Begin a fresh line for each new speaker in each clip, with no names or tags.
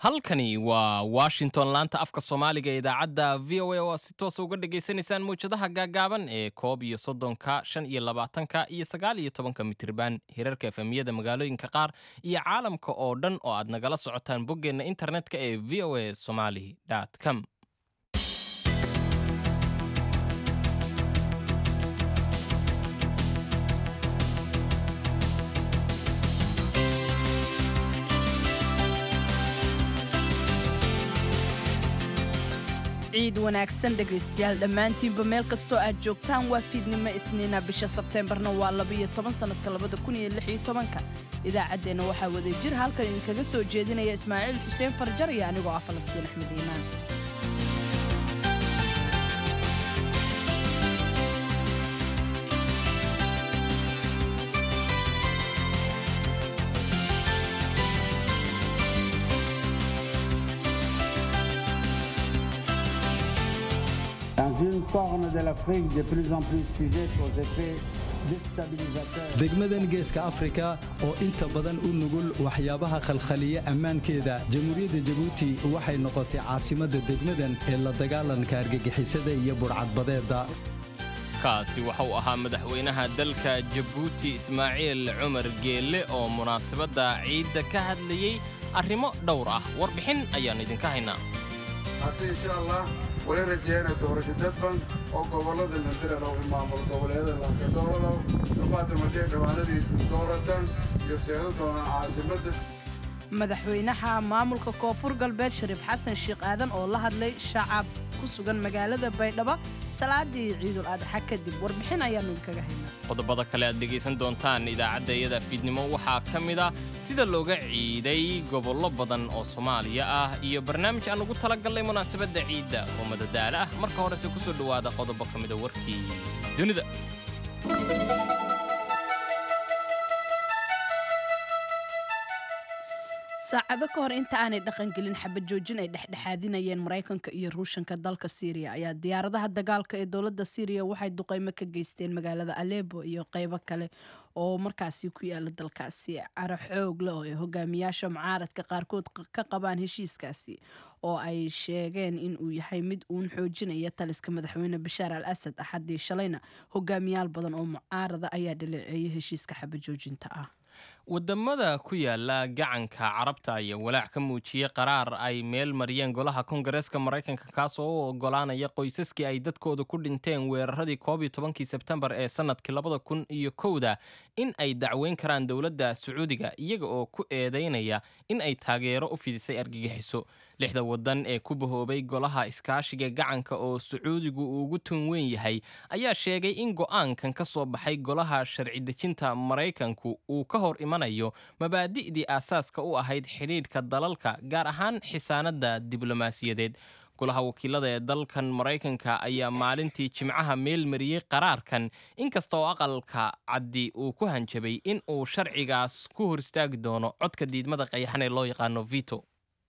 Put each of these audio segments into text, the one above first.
halkani waa washington laanta afka soomaaliga ee idaacadda v o a oo aad si toosa uga dhagaysanaysaan mawjadaha gaagaaban ee koob iyo soddonka shan iyo labaatanka iyo sagaal iyo tobanka mitriban hirarka efemiyada magaalooyinka qaar iyo caalamka oo dhan oo aad nagala socotaan boggeenna internetka ee v o a somali com
ciid wanaagsan dhegaystayaal dhammaantiinba meel kastoo aad joogtaan waa fiidnimo isniina bisha sebteembarna waa labiyo toban sannadka labada kun iyo lix iyo tobanka idaacaddeenna waxaa wada jir halkan idinkaga soo jeedinaya ismaaciil xuseen farjar iyo anigoo ah falastiin axmed iimaan
Dans une corne de l'Afrique de plus en plus sujette aux effets déstabilisateurs.
degmadan geeska afrika oo inta badan u nugul waxyaabaha khalkhaliya ammaankeeda jamhuuriyadda jabuuti waxay noqotay caasimadda degmadan ee la dagaalanka argagixisada iyo budhcadbadeedda
kaasi waxa uu ahaa madaxweynaha dalka jabuuti ismaaciil cumar geelle oo munaasabadda ciidda ka hadlayey arrimo dhowr ah warbixin ayaan idinka haynaa
hase insha allah wala rajeeyana doorasho dadban oo gobollada landirana u maamul goboleeda lanka doorada duqaada markay dhawaanadiisa dooratan iyo seedo doonaan caasimadda
madaxweynaha maamulka koonfur galbeed shariif xasan sheekh aadan oo la hadlay shacab ku sugan magaalada baydhabo salaadii ciidul adxa kadib warbixin ayaannu idinkaga haynaa
qodobada kale aad dhegaysan doontaan idaacadda iyada fiidnimo waxaa ka mid ah sida looga ciiday gobollo badan oo soomaaliya ah iyo barnaamij aan ugu talagallay munaasabadda ciidda oo madadaalo ah marka horese ku soo dhowaada qodobo ka mida warkii dunida
saacado ka hor inta aanay dhaqangelin xabad joojin ay dhexdhexaadinayeen maraykanka iyo ruushanka dalka siiriya ayaa diyaaradaha dagaalka ee dowladda siiriya waxay duqeymo ka geysteen magaalada alebo iyo qeybo kale oo markaasi ku yaala dalkaasi caro xoog leh oo ay hogaamiyaasha mucaaradka qaarkood ka qabaan heshiiskaasi oo ay sheegeen in uu yahay mid uun xoojinaya taliska madaxweyne bashaar al asad axadii shalayna hogaamiyaal badan oo mucaarada ayaa dhaleeceeyay heshiiska xabad joojinta ah
wadamada ku yaala gacanka carabta ayaa walaac ka muujiyey qaraar ay meel mariyeen golaha kongareeska maraykanka kaas oo u ogolaanaya qoysaskii ay dadkooda ku dhinteen weeraradii koob iyo tobankii sebtembar ee sanadkii labada kun iyo kowda in ay dacweyn karaan dowladda sacuudiga iyaga oo ku eedeynaya in ay taageero u fidisay argagixiso lixda wadan ee ku bahoobay golaha iskaashiga gacanka oo sacuudigu uu ugu tun weyn yahay ayaa sheegay in go'aankan ka soo baxay golaha sharci dejinta maraykanku uu ka hor imanayo mabaadi'dii aasaaska u ahayd xidhiidhka dalalka gaar ahaan xisaanadda diblomaasiyadeed golaha wakiilada ee dalkan maraykanka ayaa maalintii jimcaha meel mariyey qaraarkan inkasta oo aqalka caddi uu ku hanjabay in uu sharcigaas ku hor istaagi doono codka diidmada qayaxan ee loo yaqaano vito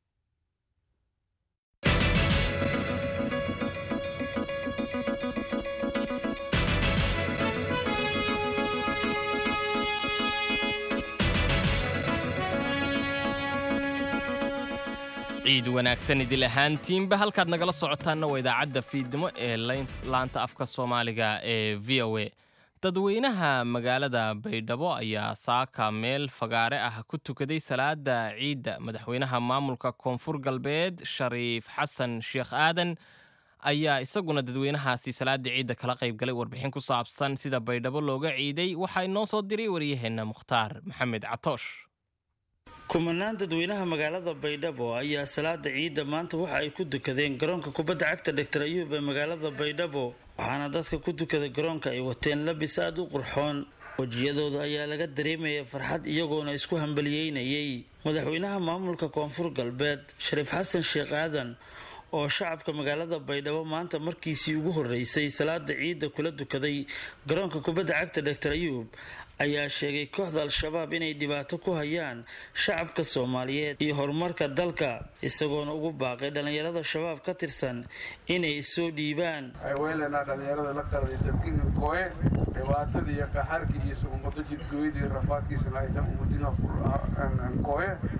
ciid wanaagsan idil ahaantiinba halkaad nagala socotaanna waa idaacadda fiidnimo ee laanta afka soomaaliga ee v o a dadweynaha magaalada baydhabo ayaa saaka meel fagaare ah ku tukaday salaada ciidda madaxweynaha maamulka koonfur galbeed shariif xasan sheekh aadan ayaa isaguna dadweynahaasi salaada ciidda kala qaybgalay warbixin ku saabsan sida baydhabo looga ciiday waxaa inoo soo diray waryaheenna mukhtaar maxamed catoosh
kumanaan dadweynaha magaalada baydhabo ayaa salaada ciidda maanta waxa ay ku dukadeen garoonka kubadda cagta dhaktar ayuub ee magaalada baydhabo waxaana dadka ku dukada garoonka ay wateen labis aada u qurxoon wejiyadooda ayaa laga dareemaya farxad iyagoona isku hambaliyeynayay madaxweynaha maamulka koonfur galbeed shariif xasan sheekh aadan oo shacabka magaalada baydhabo maanta markiisii ugu horeysay salaada ciidda kula dukaday garoonka kubadda cagta dhaktar ayuub ayaa sheegay kooxda al-shabaab inay dhibaato ku hayaan shacabka soomaaliyeed iyo horumarka dalka isagoona ugu baaqay dhallinyarada shabaab ka tirsan inay soo dhiibaan
weynlanaa dhallinyarada la qaladay dadkina kooye dhibaatadii iyo qaxarkii iyo umado jidgooyadii rafaadkiisana ay tan umadina kooye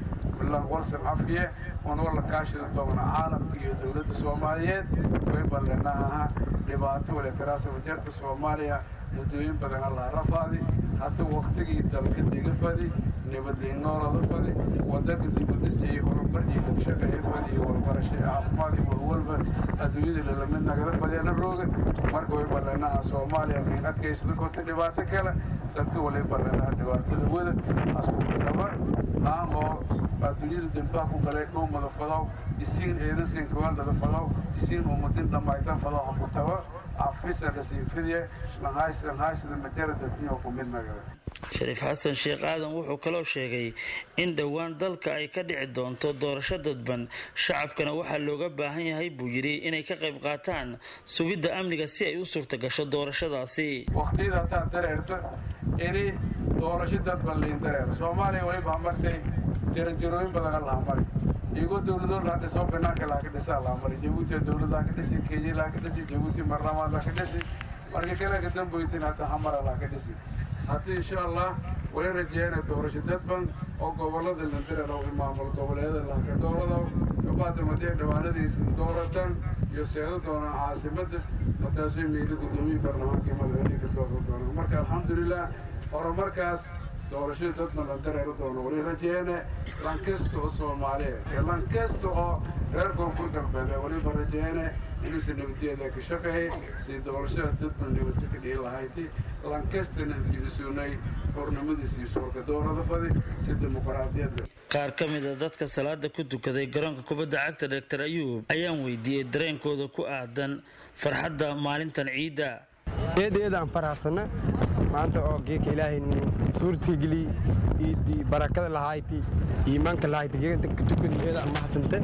warsan cafiye oon walla kaashida doona caalamka iyo dowladda soomaaliyeed way balleenaha dhibaato waleetaraasa wajarta soomaaliya muddooyin badan allaa rafaadi hadda wakhtigii dalka diga fadi nabadliinoolada fadi wadanka dibudhis iyo horumar iyo labshaqeeye fadi iyo warbarasho iyo caafimaad iyo walwalba adduunyada lalamid nagada fadiyana rooga marka way balleenaha soomaaliya min adkaysada korta dhibaato kale dadka walay balleenaha dhibaatada wada askuqaba haan oo adduunyada dembaha ku galay dhuumada fadaw isiin eedasin kawaaldada fadaw isiin ummadin dhammaytan fadaw haku tago afisa lasiinfidiye lanhaysida majara dadkiyo ku mid nagada
shariif xasan sheekh aadan wuxuu kaloo sheegay in dhowaan dalka ay ka dhici doonto doorasho dadban shacabkana waxaa looga baahan yahay buu yidhi inay ka qayb qaataan sugidda amniga si ay u suurta gasho doorashadaasi
waqtiyada hataa dareerta ini doorasho dadban liin dareer soomaaliya waliba martay jaranjarooyin badan laha mari iyagoo dowladoo laha dhisoo banaanka laha ka dhisaa laha mari jabuuti dowlad laha ka dhisi kenya laha ka dhisi jabuuti baarlamaan laha ka dhisi marka kale ka damboytin hataa hamara laha ka dhisi haddii insha allah wali rajeeyana doorasho dadban oo gobolada landareer oo maamul goboleeda lahka doorado kabaada madee dhawaanadiisa dooratan iyo seedo doonaan caasimada mataasay meelo guddoomiye baarlamaankii madaxweyne ka dooran doonaan marka alxamdulilah horumarkaas doorashada dadban landareero doono wali rajeeyane lankasta oo soomaaliyeed iyo lankasta oo reer koonfur galbeed ee waliba rajeeyane inuusan nabadeeda ka shaqeeyay si doorashadaas dadban nabadka ka dhihi lahayti lankastana intiisunay xornimadiisa iyo suurka doorada fadi si dimuqraadiyad leh
qaar ka mid a dadka salaada ku tukaday garoonka kubadda cagta doctor ayuub ayaan weydiiyey dareenkooda ku aadan farxadda maalintan ciidda
eedeedaan faraxsana maanta oo geeka ilaahay suurtageli iidii barakada lahayti iimaanka lahayti geeka tukan eedaan mahasante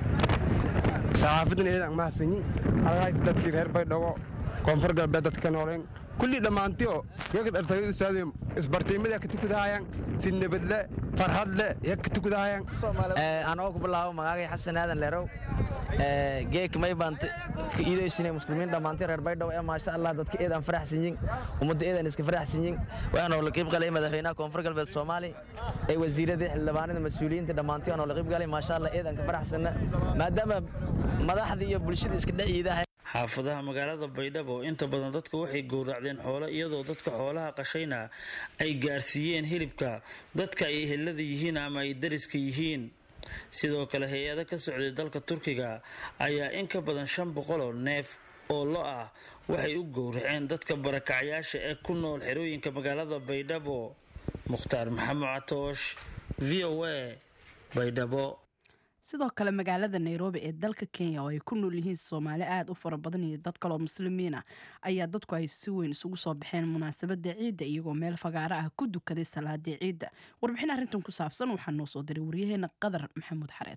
saxaafadan eedaan mahasanyin algayti dadkii reer baydhabo koonfur galbeed dadka nooleen kulli dhammaantiyo geeka dhartayo ustaadiyo isbartiimada ka tukudahayaan si nabadle farhadle yaa ka tukudahayaan
anoo ku bilaabo magaagay xasan aadan leerow geek may baan ka iidaysina muslimiin dhammaantay reer baydhabo ee maasha allah dadka eedaan faraxsanyin ummadda eedaan iska faraxsanyin waxaanoo la qiib galay madaxweynaha koonfur galbeed soomaali ee wasiiradii xildhibaanada mas-uuliyiinta dhammaantay waanoo la qiib galay maasha allah eedaan ka faraxsana maadaama madaxda iyo bulshada iska dhex iidahay
xaafadaha magaalada baydhabo inta badan dadku waxay gowracdeen xoolo iyadoo dadka xoolaha qashayna ay gaarsiiyeen hilibka dadka ay ehelada yihiin ama ay dariska yihiin sidoo kale hay-ado ka socday dalka turkiga ayaa in ka badan shan boqoloo neef oo lo ah waxay u gowraceen dadka barakacyaasha ee ku nool xerooyinka magaalada baydhabo mukhtaar maxamed catoosh v o a baydhabo
sidoo kale magaalada nairobi ee dalka kenya oo ay ku nool yihiin soomaali aada u fara badan iyo dad kaloo muslimiin ah ayaa dadku ay si weyn isugu soo baxeen munaasabada ciidda iyagoo meel fagaaro ah ku dukaday salaadii ciidda warbixin arrintan ku saabsan waxaa noo soo diray waryaheena qadar maxamuud xareed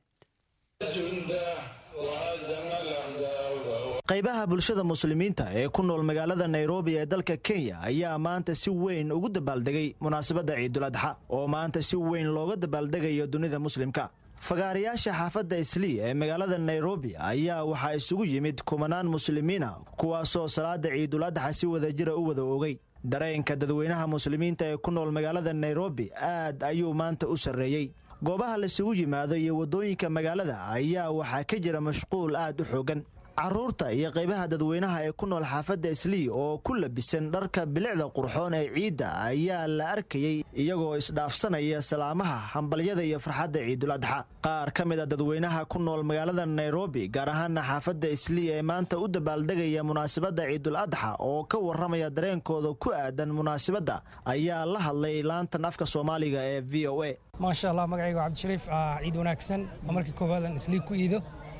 qaybaha bulshada muslimiinta ee ku nool magaalada nairobi ee dalka kenya ayaa maanta si weyn ugu dabaaldegay munaasabadda ciidul adxa oo maanta si weyn looga dabaaldegayo dunida muslimka fagaarayaasha xaafadda islii ee magaalada nairobi ayaa waxaa isugu yimid kumanaan muslimiina kuwaasoo salaada ciidul adxa si wadajira u wada ogay dareenka dadweynaha muslimiinta ee ku nool magaalada nairobi aad ayuu maanta u sarreeyey goobaha laisugu yimaado iyo waddooyinka magaalada ayaa waxaa ka jira mashquul aad u xoogan carruurta iyo qaybaha dadweynaha ee ku nool xaafadda islii oo ku labisan dharka bilicda qurxoon ee ciidda ayaa la arkayey iyagoo isdhaafsanaya salaamaha hambalyada iyo farxadda ciidul adxa qaar ka mid a dadweynaha ku nool magaalada nairobi gaar ahaana xaafadda islii ee maanta u dabaaldegaya munaasabadda ciidul adxa oo ka warramaya dareenkooda ku aadan munaasabadda ayaa la hadlay laantan afka soomaaliga ee v o a
maasha allah magacayga waa cabdishariif ciid wanaagsan oo markii koowaad aan islii ku iido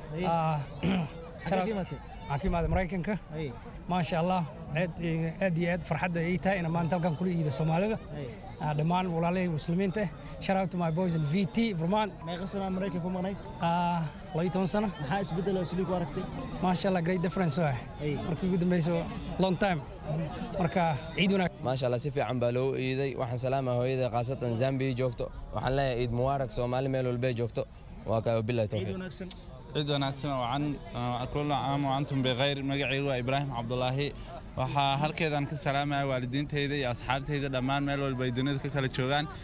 waxaan ka imaada maraykanka maasha allah aad iyo aad farxadda ay tahay inaan maanta halkan kula iido soomaalida dhammaan walaalahii muslimiinta ah shout out to my boys in vt vermont
meeqa sanaa maraykanka ku maqnayd
labiyo toban sano
maxaa isbeddel oo islii ku aragtay
maasha allah great difference ah markii ugu dambeyso long time marka ciid wanaag
maasha allah si fiican baa loo iiday waxaan salaama hooyada khaasatan zambiya joogto waxaan leeyahay ciid mubaarak soomaali meel walbay joogto waa kaa bilahi tawfiiq
ciid wanaagsan wacan kulla caam wa antum bikhayr magacaygu waa ibraahim cabdulaahi waxaa halkeedaan ka salaamaya waalidiintayda iyo asxaabtayda dhammaan meel walba ay dunida ka kala joogaan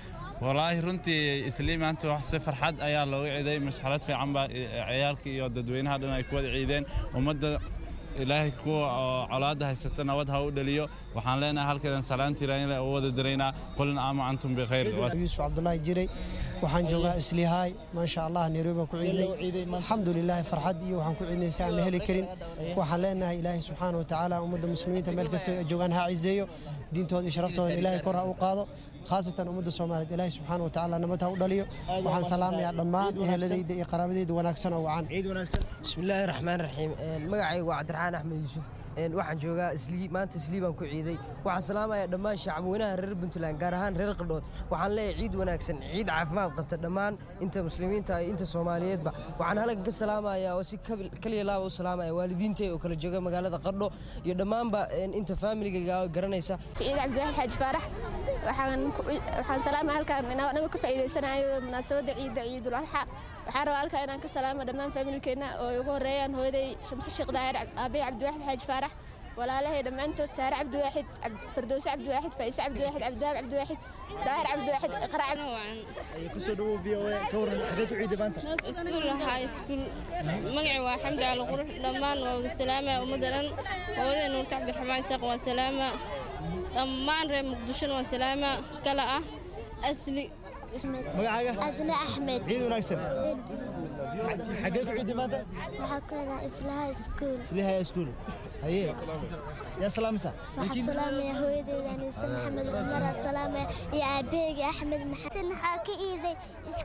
walaahi runtii islii maanta wax si farxad ayaa looga ciiday mashxalad fiican baa ciyaalka iyo dadweynaha dhan ay ku wada ciideen ummadda ilaahay kuwa oo colaadda haysata nabad ha u dhaliyo waxaan leenahay halkeedan salaantiiraanle u wada diraynaa qulin aama antum bikhayr
yuusuf cabdulaahi jiray waxaan joogaa islihaay maasha allah nairobi baan ku ciidnay alxamdulilaahi farxad iyo waxaan ku ciidnay si aan la heli karin waxaan leenahay ilaahay subxaana wa tacaala ummadda muslimiinta meel kasta ay joogaan ha cizeeyo diintooda iyo sharaftoodan ilaahay kor ha u qaado khaasatan ummadda soomaaliyeed ilaahay subxaana wa tacaala nabad ha u dhaliyo waxaan salaamayaa dhammaan eheladayda iyo qaraabadayda wanaagsan oo wacan
bismillaahi raxmaan raxiim magacaygu waa cabdiraxaan axmed yuusuf waxaan joogaa islii maanta islii baan ku ciiday waxaan salaamayaa dhammaan shacabweynaha reer puntland gaar ahaan reer qardhood waxaan leeyahay ciid wanaagsan ciid caafimaad qabta dhammaan inta muslimiinta iyo inta soomaaliyeedba waxaan halkan ka salaamayaa oo si kaliya laaba u salaamaya waalidiintay oo kala jooga magaalada qardho iyo dhammaanba inta faamiligayga garanaysa
ciid cabdiwaxid xaaji faarax waxaan salaamaya halkaan anagu ka faa'iidaysanayo munaasabadda ciidda ciidul adxa waxaan rabaa halkaa inaan ka salaamo dhammaan faamilkeenna oo ay ugu horreeyaan hooyaday shamse sheekh daahir aabay cabdiwaxid xaaji faarax walaalahay dhammaantood saare cabdiwaaxid fardowse cabdiwaaxid faa'ise cabdiwaaxid cabdiwaab cabdiwaaxid daahir cabdiwaaxid iqraa
kusoo dhawow v o a ka waran xagee ku ciiday maanta
iskuul ahaa iskuul magacii waa xamdi cali qurux dhammaan waa wada salaama ummadda dhan hooyaday nuurta cabdiraxmaan isaaq waa salaama dhammaan reer muqdishona waa salaama kala ah asli
magacaaga
adna axmed
ciid wanaagsan xagee ku ciiday maanta
waxaa ku wadaa islaha iskuul
islaha iskuul haye yaa salaamisa
waxaa salaamaya hooyadeyda aniise maxamed cumar aa salaamaya iyo aabaheyga axmed maxamed waxaa ka iiday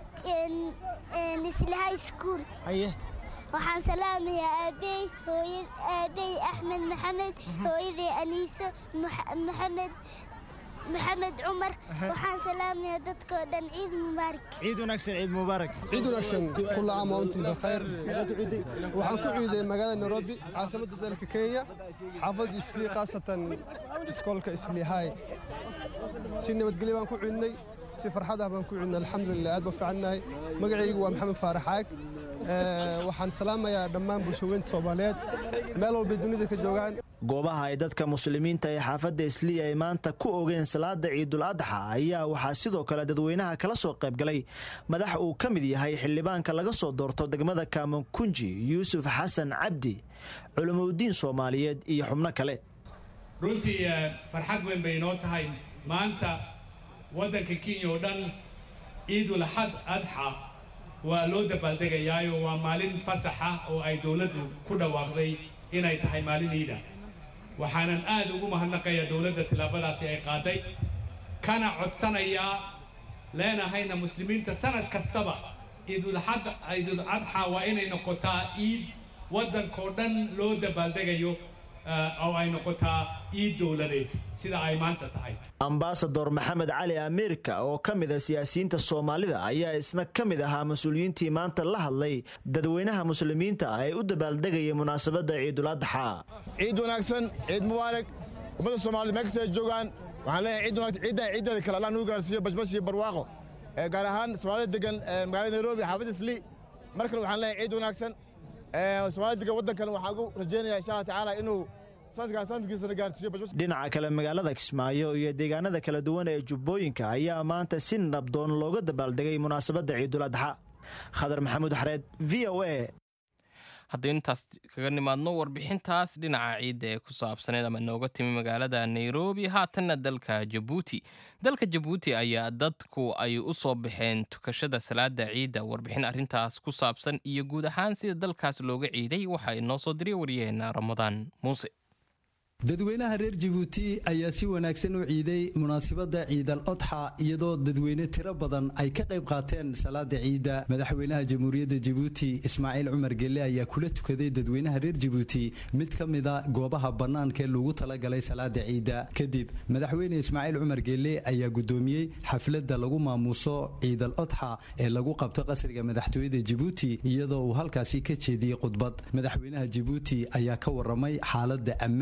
islaha iskuul
haye
waxaan salaamayaa aabey hooyad aabey axmed maxamed hooyaday aniiso maxamed maxamed cumar waxaan salaamayaa dadkoo dhan ciid mubaarak
ciid wanaagsan ciid mubaarak
ciid wanaagsan kulla caam wa antum bikhayr waxaan ku ciiday magaalada nairobi caasimadda dalka kenya xaafadda islii khaasatan iskoolka islii hay si nabadgelyo baan ku ciidnay si farxad ah baan ku ciidnay alxamdulilah aad baan fiicannahay magacaygu waa maxamed faarax caag waxaan salaamayaa dhammaan bulshaweynta soomaaliyeed meel walbay dunida ka joogaan
goobaha ay dadka muslimiinta ee xaafadda isliya ay maanta ku ogeen salaada ciidul adxa ayaa waxaa sidoo kale dadweynaha kala soo qaybgalay madax uu ka mid yahay xildhibaanka laga soo doorto degmada kaamankunji yuusuf xasan cabdi culimoudiin soomaaliyeed iyo xubno kale
runtii farxad weyn bay inoo tahay maanta waddanka kenya oo dhan ciidul xad adxa waa loo dabaaldegayaayo waa maalin fasaxa oo ay dowladdu ku dhawaaqday inay tahay maalin ciida waxaanan aad ugu mahadnaqayaa dowladda tillaabadaasi ay qaaday kana codsanayaa leenahayna muslimiinta sanad kastaba ciidul adxa waa inay noqotaa ciid waddankoo dhan loo dabaaldegayo oo ay noqotaa ciid dowladeed sida ay maanta tahay
ambasador maxamed cali ameerika oo ka mid a siyaasiyiinta soomaalida ayaa isna ka mid ahaa mas-uuliyiintii maanta la hadlay dadweynaha muslimiinta ah ee u dabaaldegaya munaasabadda ciidul adxa
ciid wanaagsan ciid mubaarak ummadda soomaalida meel kasta ay joogaan waxaan leeyahay ciid wanaagsan ciiddan ciiddeeda kale allah nugu gaarsiiyo bashbash iyo barwaaqo gaar ahaan soomaalida degan magaalada nairobi xaafadda islii mar kale waxaan leeyahay ciid wanaagsan soomaalida degan waddankan waxaan ugu rajaynayaa insha allah tacaala inuu
dhinaca kale magaalada kismaayo iyo deegaanada kala duwan ee jubbooyinka ayaa maanta si nabdoon looga dabaaldegay munaasabadda ciidul adxa khadar maxamuud xareed v o a
haddaynu intaas kaga nimaadno warbixintaas dhinaca ciidda ee ku saabsaneed ama nooga timi magaalada nairobi haatanna dalka jabuuti dalka jabuuti ayaa dadku ay u soo baxeen tukashada salaada ciidda warbixin arrintaas ku saabsan iyo guud ahaan sida dalkaas looga ciiday waxaa inoo soo diray waryaheena ramadaan muuse
dadweynaha reer jabuuti ayaa si wanaagsan u ciiday munaasabadda ciidal odxa iyadoo dadweyne tiro badan ay ka qayb qaateen salaada ciidda madaxweynaha jamhuuriyadda jabuuti ismaaciil cumar gelle ayaa kula tukaday dadweynaha reer jabuuti mid ka mida goobaha bannaanka ee loogu talagalay salaada ciidda kadib madaxweyne ismaaciil cumar gelle ayaa guddoomiyey xafladda lagu maamuuso ciidal odxa ee lagu qabto qasriga madaxtooyada jabuuti iyadoo uu halkaasi ka jeediyey khudbad madaxweynaha jabuuti ayaa ka waramay xaaladda ammaanka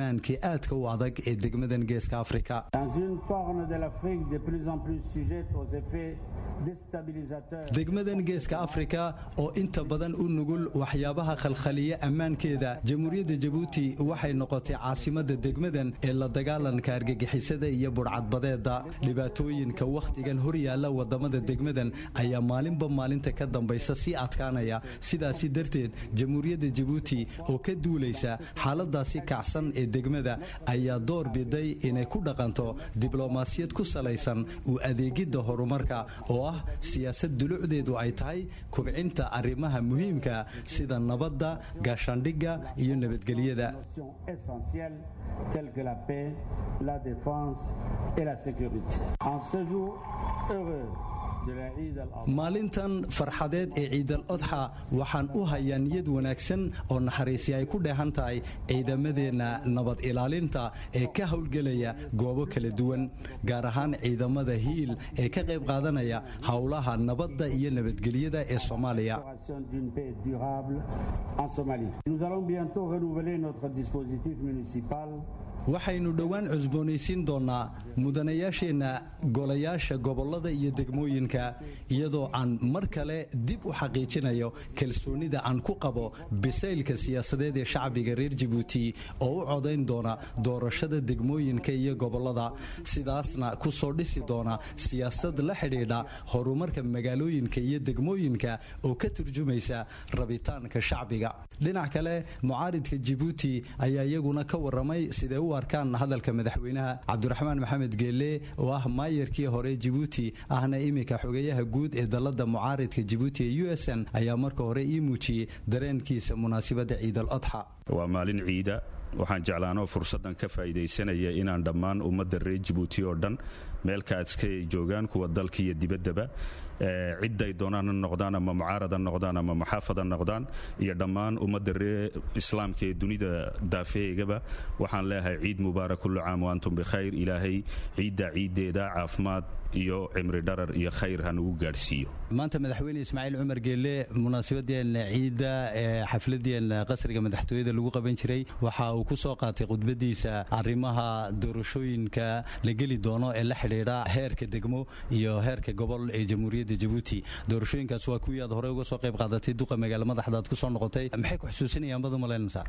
aadka u adag ee degmadan geeska afrika
Dans une corne de l'Afrique de plus en plus sujette aux effets déstabilisateurs.
degmadan geeska afrika oo inta badan u nugul waxyaabaha khalkhaliya ammaankeeda jamhuuriyadda jabuuti waxay noqotay caasimadda degmadan ee la dagaalanka argagixisada iyo budhcadbadeeda dhibaatooyinka wakhtigan horyaalla wadamada degmadan ayaa maalinba maalinta ka dambaysa sii adkaanaya sidaasi darteed jamhuuriyadda jabuuti oo ka duulaysa xaaladaasi kacsan ee degmada ayaa door biday inay ku dhaqanto diblomaasiyad ku salaysan u adeegidda horumarka oo ah siyaasad dulucdeedu ay tahay kubcinta arrimaha muhiimka sida nabadda gaashaandhigga iyo nabadgelyada
essentielles telles que la paix, la défense et la sécurité. En ce jour heureux de la Eid al-Adha,
maalintan farxadeed ee ciidal odxa waxaan u hayaa niyad wanaagsan oo naxariisi ay ku dheehan tahay ciidamadeenna nabad ilaalinta ee ka howlgelaya goobo kala duwan gaar ahaan ciidamada hiil ee ka qayb qaadanaya howlaha nabadda iyo nabadgelyada ee soomaaliya
l'instauration d'une paix durable en Somalie. Nous allons bientôt renouveler notre dispositif municipal
waxaynu dhowaan cusboonaysiin doonnaa mudanayaasheenna golayaasha gobollada iyo degmooyinka iyadoo aan mar kale dib u xaqiijinayo kalsoonida aan ku qabo bisaylka siyaasadeed ee shacbiga reer jabuuti oo u codayn doona doorashada degmooyinka iyo gobollada sidaasna ku soo dhisi doona siyaasad la xidhiidha horumarka magaalooyinka iyo degmooyinka oo ka turjumaysa rabitaanka shacbiga dhinac kale mucaaridka jabuuti ayaa iyaguna ka waramay sidee u arkaan hadalka madaxweynaha cabdiraxmaan maxamed geelle oo ah maayarkii hore jabuuti ahna iminka xogeyaha guud ee dalada mucaaridka jabuuti ee u s n ayaa marka hore ii muujiyey dareenkiisa munaasabadda ciidal odxa
waa maalin ciida waxaan jeclaanoo fursaddan ka faa'iidaysanaya inaan dhammaan ummadda reer jabuuti oo dhan meelkaaska ay joogaan kuwa dalka iyo dibaddaba cidday doonaan ha noqdaan ama mucaarad ha noqdaan ama maxaafad ha noqdaan iyo dhammaan ummadda reer islaamka ee dunida daafeheygaba waxaan leeyahay ciid mubaarak kullu caam wa antum bikhayr ilaahay ciidda ciiddeeda caafimaad iyo cimri dharar iyo khayr ha nagu gaadhsiiyo
maanta madaxweyne ismaaciil cumar geelle munaasabadeen ciidda ee xafladeen qasriga madaxtooyada lagu qaban jiray waxa uu ku soo qaatay khudbadiisa arrimaha doorashooyinka la geli doono ee la xidhiidha heerka degmo iyo heerka gobol ee jamhuuriyadda jabuuti doorashooyinkaas waa kuwii aad horey uga soo qayb qaadatay duqa magaalo madaxdaad ku soo noqotay maxay ku xusuusinayaan badu malaynaysaa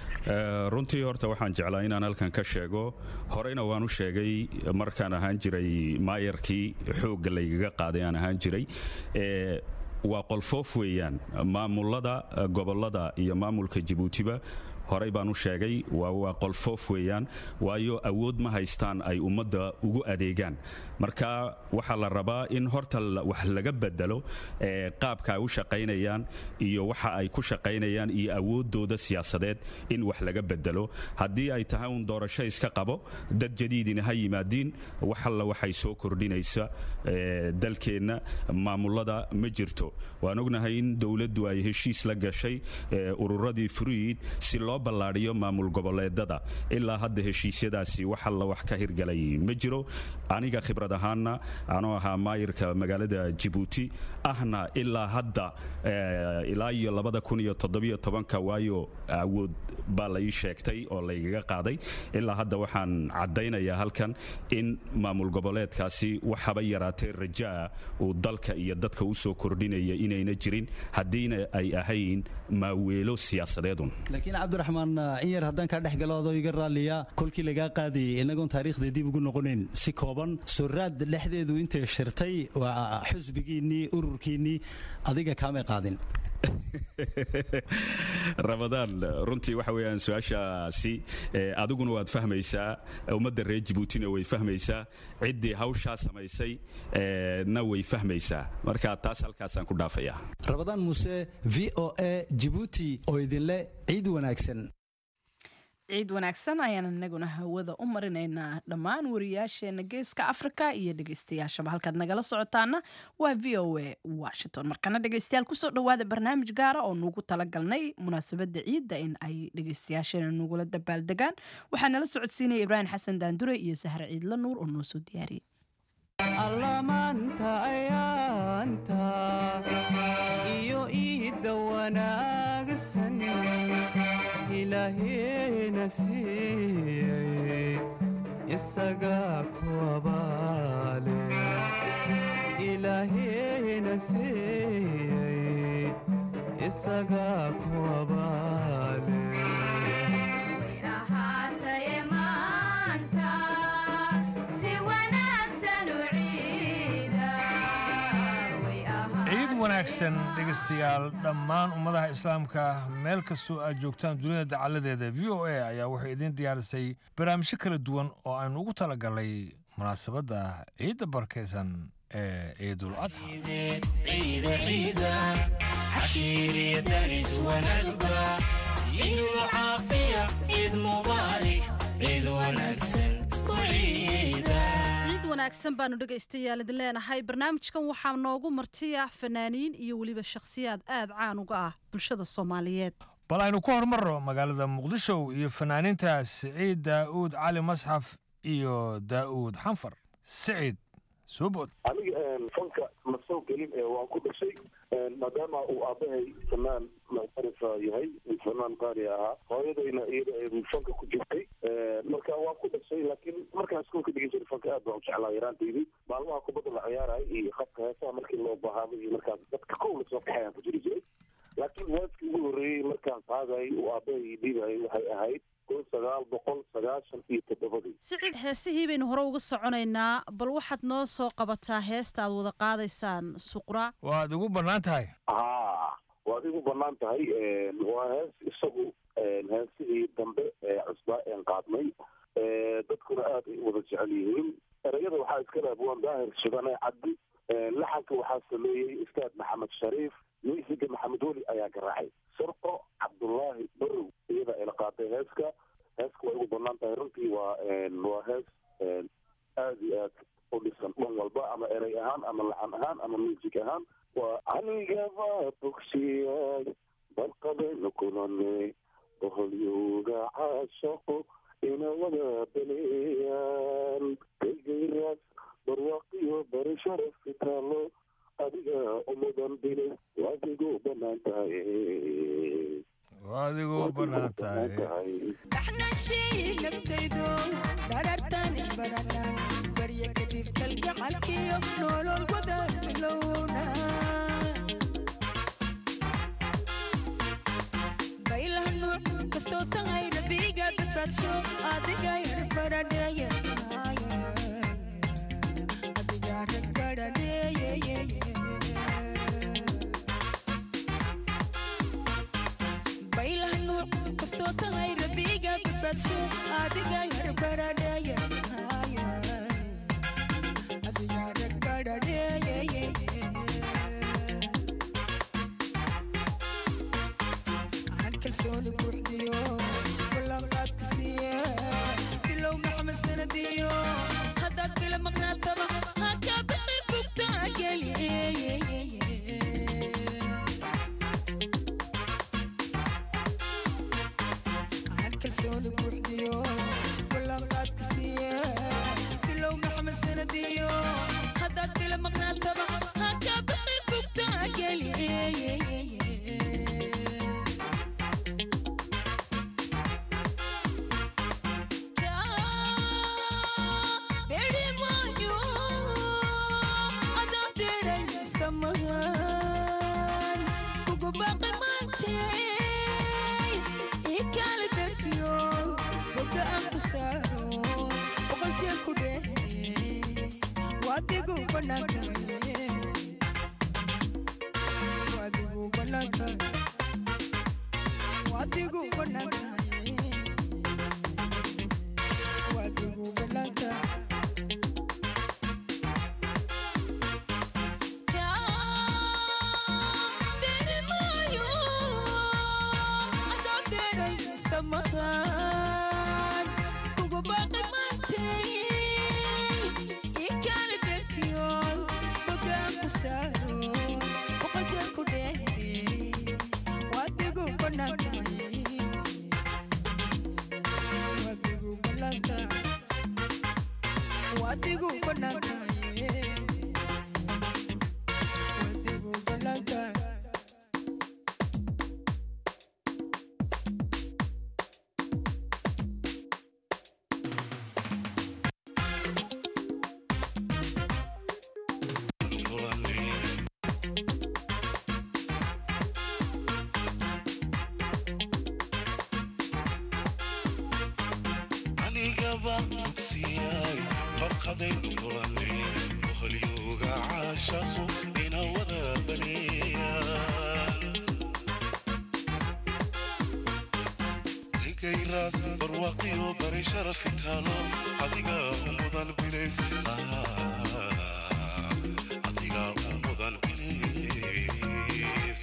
runtii horta waxaan jeclaa inaan halkan ka sheego horeyna waan u sheegay markaan ahaan jiray maayarkii xoogga laygaga qaaday aan ahaan jiray waa qolfoof weeyaan maamulada gobollada iyo maamulka jabuutiba horey baan u sheegay waa qolfoof weeyaan waayo awood ma haystaan ay ummadda ugu adeegaan marka waxaa la rabaa in horta wax laga bedelo qaabka ay u shaqaynayaan iyo waxa ay ku shaqaynayaan iyo awooddooda siyaasadeed in wax laga bedelo haddii ay tahay uun doorasho iska qabo dad jadiidina ha yimaadiin wax alla waxay soo kordhinaysa dalkeenna maamulada ma jirto waan ognahay in dowladdu ay heshiis la gashay ururadii fruid si loo ballaadhiyo maamul goboleedada ilaa hadda heshiisyadaasi wax alla wax ka hirgalay ma jiro aniga khibrad ahaanna anoo ahaa maayirka magaalada jabuuti ahna ilaa hadda ilaa iyo labada kun iyo toddobiyo tobanka waayo awood baa la ii sheegtay oo laygaga qaaday ilaa hadda waxaan caddaynayaa halkan in maamul goboleedkaasi waxaba yaraatee rajaa uu dalka iyo dadka u soo kordhinaya inayna jirin haddiina ay ahayn maaweelo siyaasadeedun
laakiin cabdiraxmaan in yar haddaan kaa dhex galo adoo iga raalliya kolkii lagaa qaadayay innagoon taariikhda dib ugu noqonayn si kooban suraad dhexdeedu intay shirtay waa xusbigiinnii ururkiinnii adiga kaamay qaadin
ramadaan runtii waxa weeyaan su-aashaasi adiguna waad fahmaysaa ummadda reer jabuutina way fahmaysaa ciddii hawshaa samaysay na way fahmaysaa marka taas halkaasaan ku dhaafayaa
rabadaan muuse v o a jabuuti oo idinle ciid wanaagsan
ciid wanaagsan ayaan inaguna hawada u marinaynaa dhammaan wariyaasheena geeska afrika iyo dhegeystayaashaba halkaad nagala socotaana waa v o a washington markana dhegeystayaal kusoo dhawaada barnaamij gaara oo nuugu talagalnay munaasabada ciidda in ay dhegeystayaasheena nugula dabaaldegaan waxaa nala socodsiinaya ibraahim xasan daandure iyo sahre ciidla nuur oo noo soo diyaariyey
allamaanta ayaanta iyo iidda wanaagsan ilaahena siiyey isaga ku abaale ilaahayna siiyey isaga ku abaale
ahaataye maanta si wanaagsan u ciida way
ciid wanaagsan dhegaystayaal dhammaan ummadaha islaamka meel kastoo aad joogtaan dunida dacaladeeda v o a ayaa waxay idiin diyaarisay barnaamijyo kala duwan oo aan ugu talagalay munaasabadda ciidda barkaysan ee ciidul adxa
ciida ciida cashiiriya daris wanaagba ciidul caafiya ciid mubaarak ciid wanaagsan ku ciida
ciid wanaagsan baanu dhegaystayaal idin leenahay barnaamijkan waxaa noogu martiya fanaaniin iyo weliba shakhsiyaad aad caan uga ah bulshada soomaaliyeed
bal aynu ku hormarno magaalada muqdisho iyo fanaaniinta siciid daa'uud cali masxaf iyo daa'uud xanfar siciid soo bood
aniga fanka ma soo gelin ee waan ku dhashay maadaama uu aabbahay fanaan muctarifa yahay fanaan qaali ahaa hooyadayna iyada ay fanka ku jirtay marka waan ku dhashay laakiin markaan iskuulka dhigin jiray fanka aad baan u jeclaa yaraantaydii maalmaha kubadda la ciyaarayo iyo qabka heesaha markii loo baahaaday iyo markaas dadka kow lasoo kaxayaan ku jiri jiray laakiin waadkii ugu horreeyey markaan qaadayay uu aabbahay dhiibayay waxay ahayd kun sagaal boqol sagaashan iyo toddobadii
siciid heesihii baynu hore uga soconaynaa bal waxaad noo soo qabataa heesta aad wada qaadaysaan suqra
waad ugu bannaan tahay
haa waad igu bannaan tahay waa hees isagu heesihii dambe ee cusbaa een qaadnay dadkuna aad ay u wada jecel yihiin ereyada waxaa iska laabwaan daahir shidane cabdi laxanka waxaa sameeyey ustaad maxamed shariif miisiga maxamed weli ayaa garaacay surqo cabdullaahi barow iyada ayla qaaday heeska heeska waa igu bannaan tahay runtii waa waa hees aad iyo aad u dhisan dhan walba ama erey ahaan ama laxan ahaan ama music ahaan waa anigaba bogsiyay balqadaynu kulane boholyowga caashaqo ina wada baleeyaan degayraas barwaaqiyo bari sharaf fitaalo adiga umudan bile waadigu bannaan tahay
waadigu bannaan tahay
dhaxnashii naftaydo dharartan isbadana barya kadib kalgacalkiyo nolol wada bilowna baylah nuuc kastoo tahay rabiga badbaadsho adiga yar baradheeye adiga rag baradheeye baylah nuuc kastoo tahay rabiga badbaadsho adiga yar baradheeye adiga rag baradheeye aan kalsooni buuxdiyo ballanqaadka siiye bilow maxamed sanadiyo haddaad bila maqnaataba hakaa bixi bugtaa geliye kalsooni buuxdiyo ballanqaadka siiye bilow maxamed sanadiyo haddaad bila maqnaataba hakaa bixi bugtaa geliye Wadigu banaka, wadigu banaka, wadigu banaka, wadigu banaka. samahan kugu baaqi maantay ikale bekiyo bogaan ku saaro boqoljeer ku dheere
qalbigaba bogsiyaay barqadaynu kulane boholyooga caashaqu ina wada baneeyaan degayraas barwaaqiyo bari sharafi taalo adiga u mudan bilays adiga u mudan bilays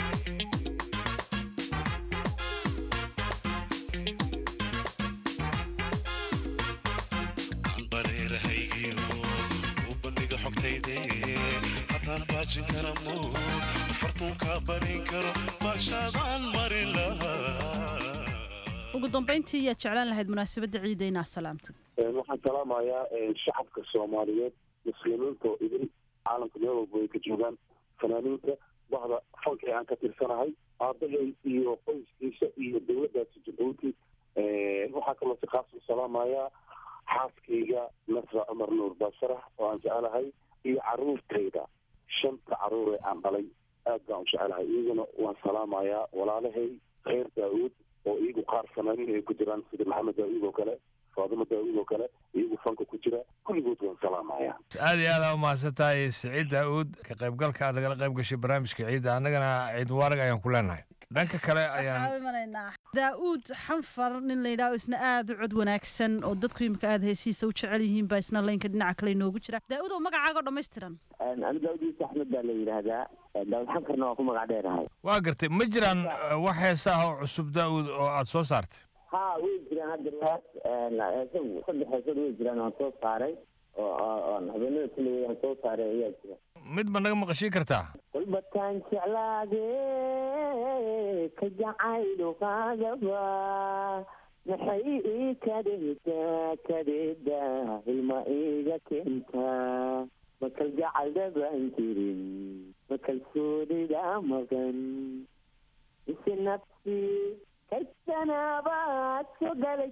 bareerahaygiyo u bandhiga xogtayde haddaan baajin kara mood fartuunka barin karo baashaadaan marin lahaa
ugu dambayntii yaad jeclaan lahayd munaasabadda ciida inaa salaamtid
waxaan salaamayaa shacabka soomaaliyeed muslimiinta oo idin caalamka meel walba ay ka joogaan fanaaniinta bahda fanka ee aan ka tirsanahay aabahay iyo qoyskiisa iyo dowladdaasi jabuuti waxaa kaloo si khaas u salaamayaa xaaskayga nasra cumar nuur baasarax oo aan jecelahay iyo caruurtayda shanta caruur ee aan dhalay aad baan u jecelahay iyaguna waan salaamayaa walaalahay reer daawuud oo iyagu qaar fanaaniin ay ku jiraan sida maxamed daawuud oo kale faadimo daawuud oo kale iyagu fanka ku jira kulligood waan salaamayaa
aad iyo aad aa umahadsan tahay siciid daa'uud ka qaybgalka aad lagala qayb gashay barnaamijka ciidda annagana ciid mubaarak ayaan ku leenahay dhanka kale ayaan
imanaynaa daa'uud xanfar nin la yidhaho isna aada u cod wanaagsan oo dadku imika aada heesihiisa u jecel yihiin baa isna laynka dhinaca kale inoogu jira daa'uud oo magacaagoo dhammaystiran
ani daawud yuusuf axmed baa la yidhaahdaa daawud xankarna waa ku magac dheerahay
waa gartay ma jiraan eh, wax heesa ah oo cusub daa'uud oo aad soo saartay
ha way jiraan hadda riwaas heesagu saddex heesood way jiraan oon soo saaray oo oo- oon habeenada kulligay aan soo saaray ayaa jira
mid ma naga maqashiin kartaa
walbataan jeclaade ka jacayluqaagaba maxay ii kadhehdaa kadhehdaa ilma iiga keentaa makal jacaldabaan jirin makalsoonida maqan ise nafsi kaysanabaad soo galay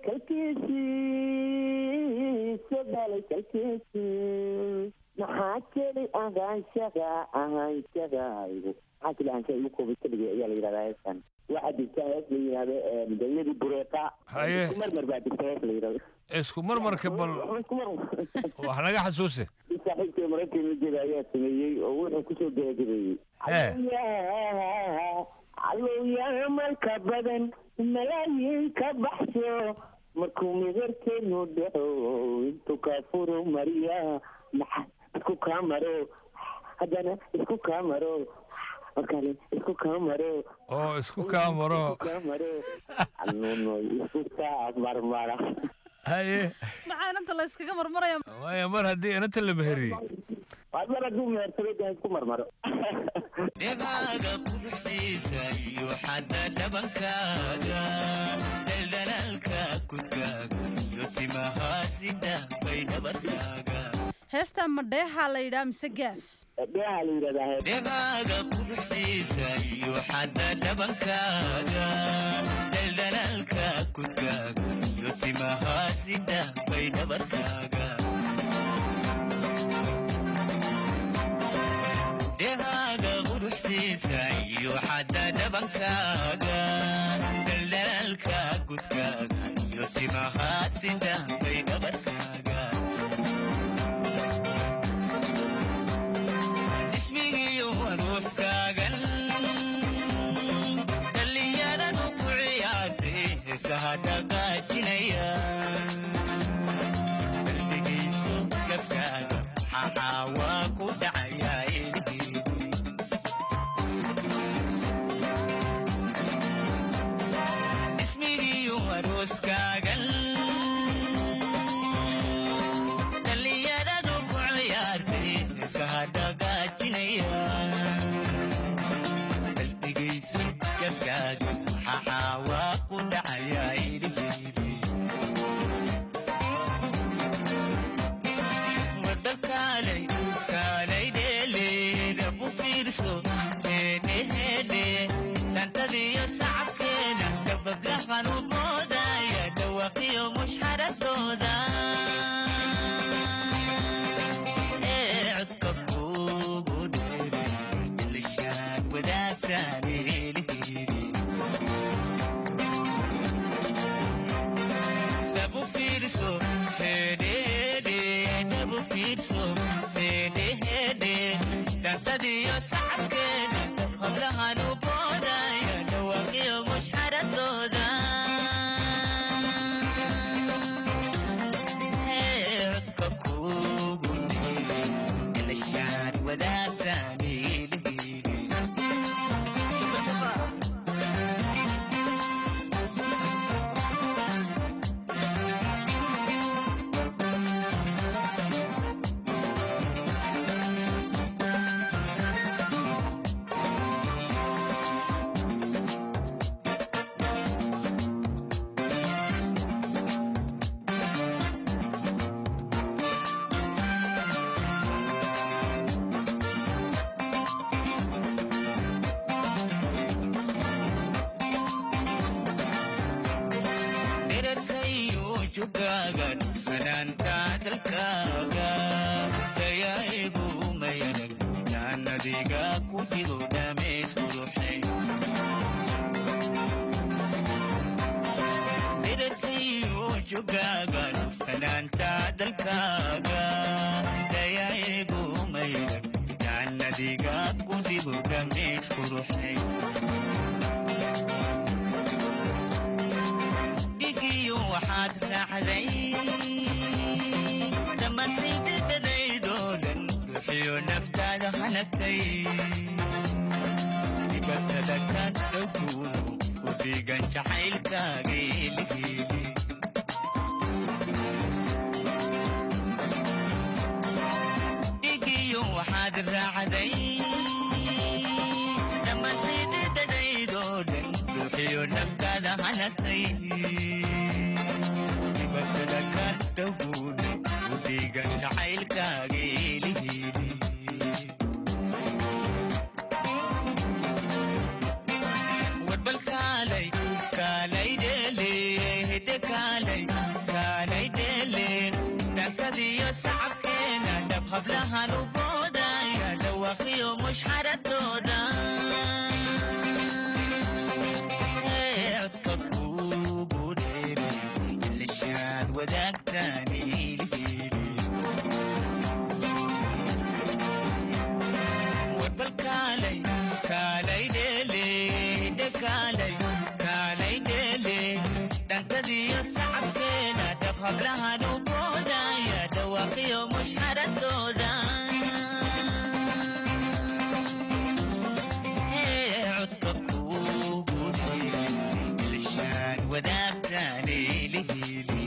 kalkiisii soo galay kalkiisii maxaa keli ahaanshaga ahaanshagaygu maxaa keli ahaanshaga igu koobay keligay ayaa la yidhahdaa heestan waxaa jirta hees la yidhahdo dawladii bureeqa
Haye.
isku marmar baa jirta hees la yidhahdo
isku marmarka bal wax naga xasuusi
saaxiibkay maraykan la jeeda ayaa sameeyey oo wuxuu kusoo gabagabeeyey alowyaa malka badan malaayiin ka baxsho markuu midarkeenu dhaco intuu kaa furo mariya maxa isku kaa maro haddana isku kaa maro markale isku kaa maro
oo isku kaa maro
kaa maro anuno isku kaa marmara
haye
maxaa inanta la yskaga marmaraya
waaya mar haddii inanta la meheriyey
waa mar hadduu mehersaday dee isku marmaro
dhegaaga quruxdiisa iyo xadda dhabankaaga dhaldhalaalka kudkaaga iyo timahaasida bay dhabarkaaga
heestaa madheeha la yidhaha mise gaaf
dheeha la yidhahdaa
dhegaaga quruxdiisa iyo xadda dhabankaaga dhaldhalaalka kudkaaga iyo timahaasida bay dhabarkaaga dhegaaga quruxdiisa iyo xadda dhabankaaga dhaldhalaalka kudkaaga iyo timahaasida bay dhabarkaaga ismigiyo arooskaagan dhallinyaradu ku ciyaartay heesaha dhaqaajinaya qalbigiisu gabkaaga maxaa waa ku dhacayaa ilhiidi ismigiyo arooskaagan dhallinyaradu ku ciyaartay heesaha dhaqaajinaya qalbigaysu gabkaaga maxaa waa ku dhacayaa ilhiidi wadda kaalay kaalay dheeleeda bu fiirso heedheheedhe dhantadiyo sacabkeena dabablahan u moodaya dhawaqiyo mushxaradooda ee codka kuugu dheeray ilishaad wadaagtaan eelihiri dabu fiirso hee
jugaagan fanaanta dalkaaga dayaigu mayanag jaanadiga ku jiro dhameys quruxay midadkayo jugaagan fanaanta dalkaaga dayaigu mayanag jaanadiga ku jiro dhameys quruxay dhigiyo waxaad raacday dhammaantaydadadaydoo dhan bixiyo naftaada hanagtay dibatada ka dhowkuudu u dhiigan jacaylkaaga eligeeli dhigiyo waxaad raacday dhammaantaydadadaydoo dhan bixiyo naftaada hanagtay dibatada ka dhowkuudu u dhiigan jacaylkaaga eligeeli warbal kaalay kaalay dheele hidde kaalay kaalay dheele dhankadiyo sacabkeena dhab hablahan u boodaya dhawaaqiyo mushxaradooda codka kuugu dheere ilishaad wadaagtaan ilgeeli warbal kaalay kaalay dheele hidde kaalay kaalay dheele dhankadiyo sacabkeena dhab hablahan u boodaya dhawaaqiyo mushxaradooda codka kuugu dheere ilishaan wadaagtaan ilgeeli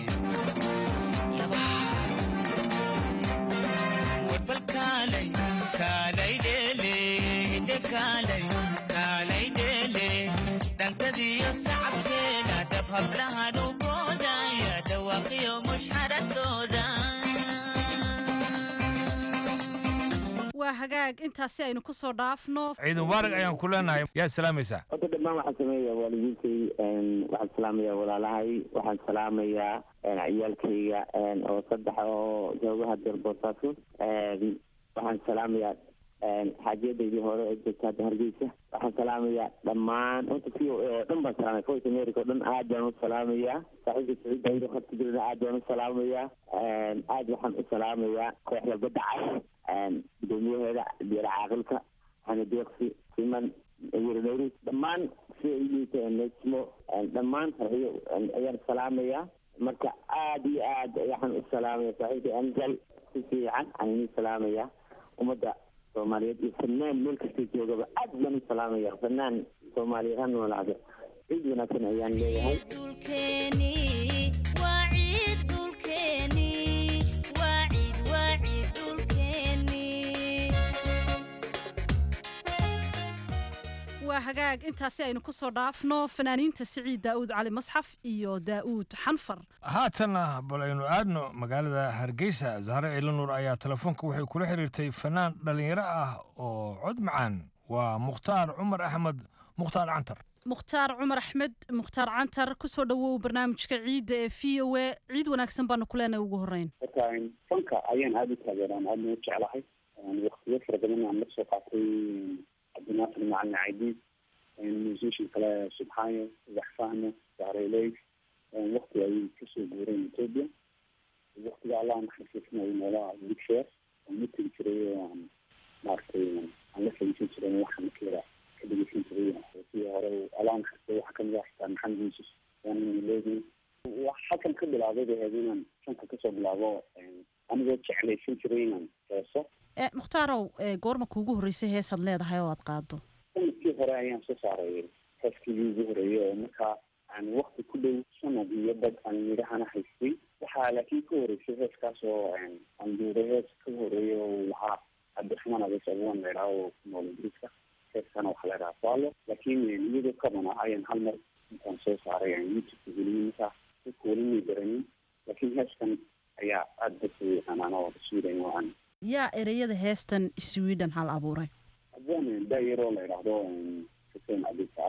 warbal kaalay kaalay dheele hidde kaalay kaalay dheele dhankadiyo sacabkeena dhab hablahan u boodaya dhawaaqiyo mushxaradooda
waa hagaag intaasi aynu ku soo dhaafno
ciid mubaarak ayaan ku leenahay yaad salaamaysaa
horta dhammaan waxaan sameeyaa waalidiintay waxaan salaamayaa walaalahay waxaan salaamayaa ciyaalkayga oo saddex oo jooga hadeer boosaaso waxaan salaamayaa xaajiyadaydii hore ee joogta hadda hargeysa waxaan salaamayaa dhammaan horta v o a oo dhan baan salaamaya voice america oo dhan aad baan u salaamayaa saaxiibka saciid daawud oo khadka jirana aad baan u salaamayaa aad waxaan u salaamayaa kooxda badda cas gudoomiyaheeda diyaar caaqilka xana deeqsi siman wiranowri dhammaan si ay liita nejmo dhammaan farxiyo ayaan salaamayaa marka aad iyo aad waxaan u salaamaya saaxiibka angal si fiican aan idin salaamaya ummadda soomaaliyeed iyo fanaan meel kasta joogaba aad baan u salaamaya fanaan soomaaliyeed ha noolaado ciid wanaagsan ayaan leeyahay
waa hagaag intaasi aynu ku soo dhaafno fanaaniinta siciid daa'uud cali masxaf iyo daa'uud xanfar
haatanna bal aynu aadno magaalada hargeysa zahre ciilo nuur ayaa telefoonka waxay kula xiriirtay fanaan dhallinyaro ah oo cod macaan waa mukhtaar cumar axmed mukhtaar cantar
mukhtaar cumar axmed mukhtaar cantar kusoo dhowow barnaamijka ciidda ee v o a ciid wanaagsan baanu ku leenahay ugu horreyn
marka fanka ayaan aada u taageeraan aadna u jeclahay waqtiyo fara badan aan la soo qaatay cabdinaasir macalin caydiid musician kale subxaayo waxfahmo sahreley waqti ayay kasoo guureen ethiopia waqtiga allah naxariisanayo noolaa big share aan la tegi jiray oo aan maaragtay aan la fahimsan jiray waxaan kala ka dhegeysan jiray sidii hore allah naxariistay waxaa kamid ah xitaa maxamed yuusuf waan leedahay halkan ka bilaabay bay ahayd inaan fanka kasoo bilaabo anigoo jeclaysan jiray inaan heeso
muhtaarow goorma kuugu horreysay heesaad leedahay oo aad qaado
sanadkii hore ayaan soo saaray heeskii ugu horeeyay oo markaa aan wakti ku dhow sanad iyo dad aan midhahana haystay waxaa laakiin ka horeysay heeskaas oo aan duuray hees ka horeeyay oo lahaa cabdiraxmaan abees abuwan leedhaa oo ku nool ingiriiska heeskana waxaa leedhahaa faalo laakiin iyadoo kabana ayaan hal mar intaan soo saaray aan youtubeka geliyay markaa dadka weli may garanin laakiin heeskan ayaa aada dadka u yaqaanaan oo sweden oo aan
yaa ereyada heestan sweden hal abuuray
haddaan daayaroo la idhaahdo xuseen cabdi saarax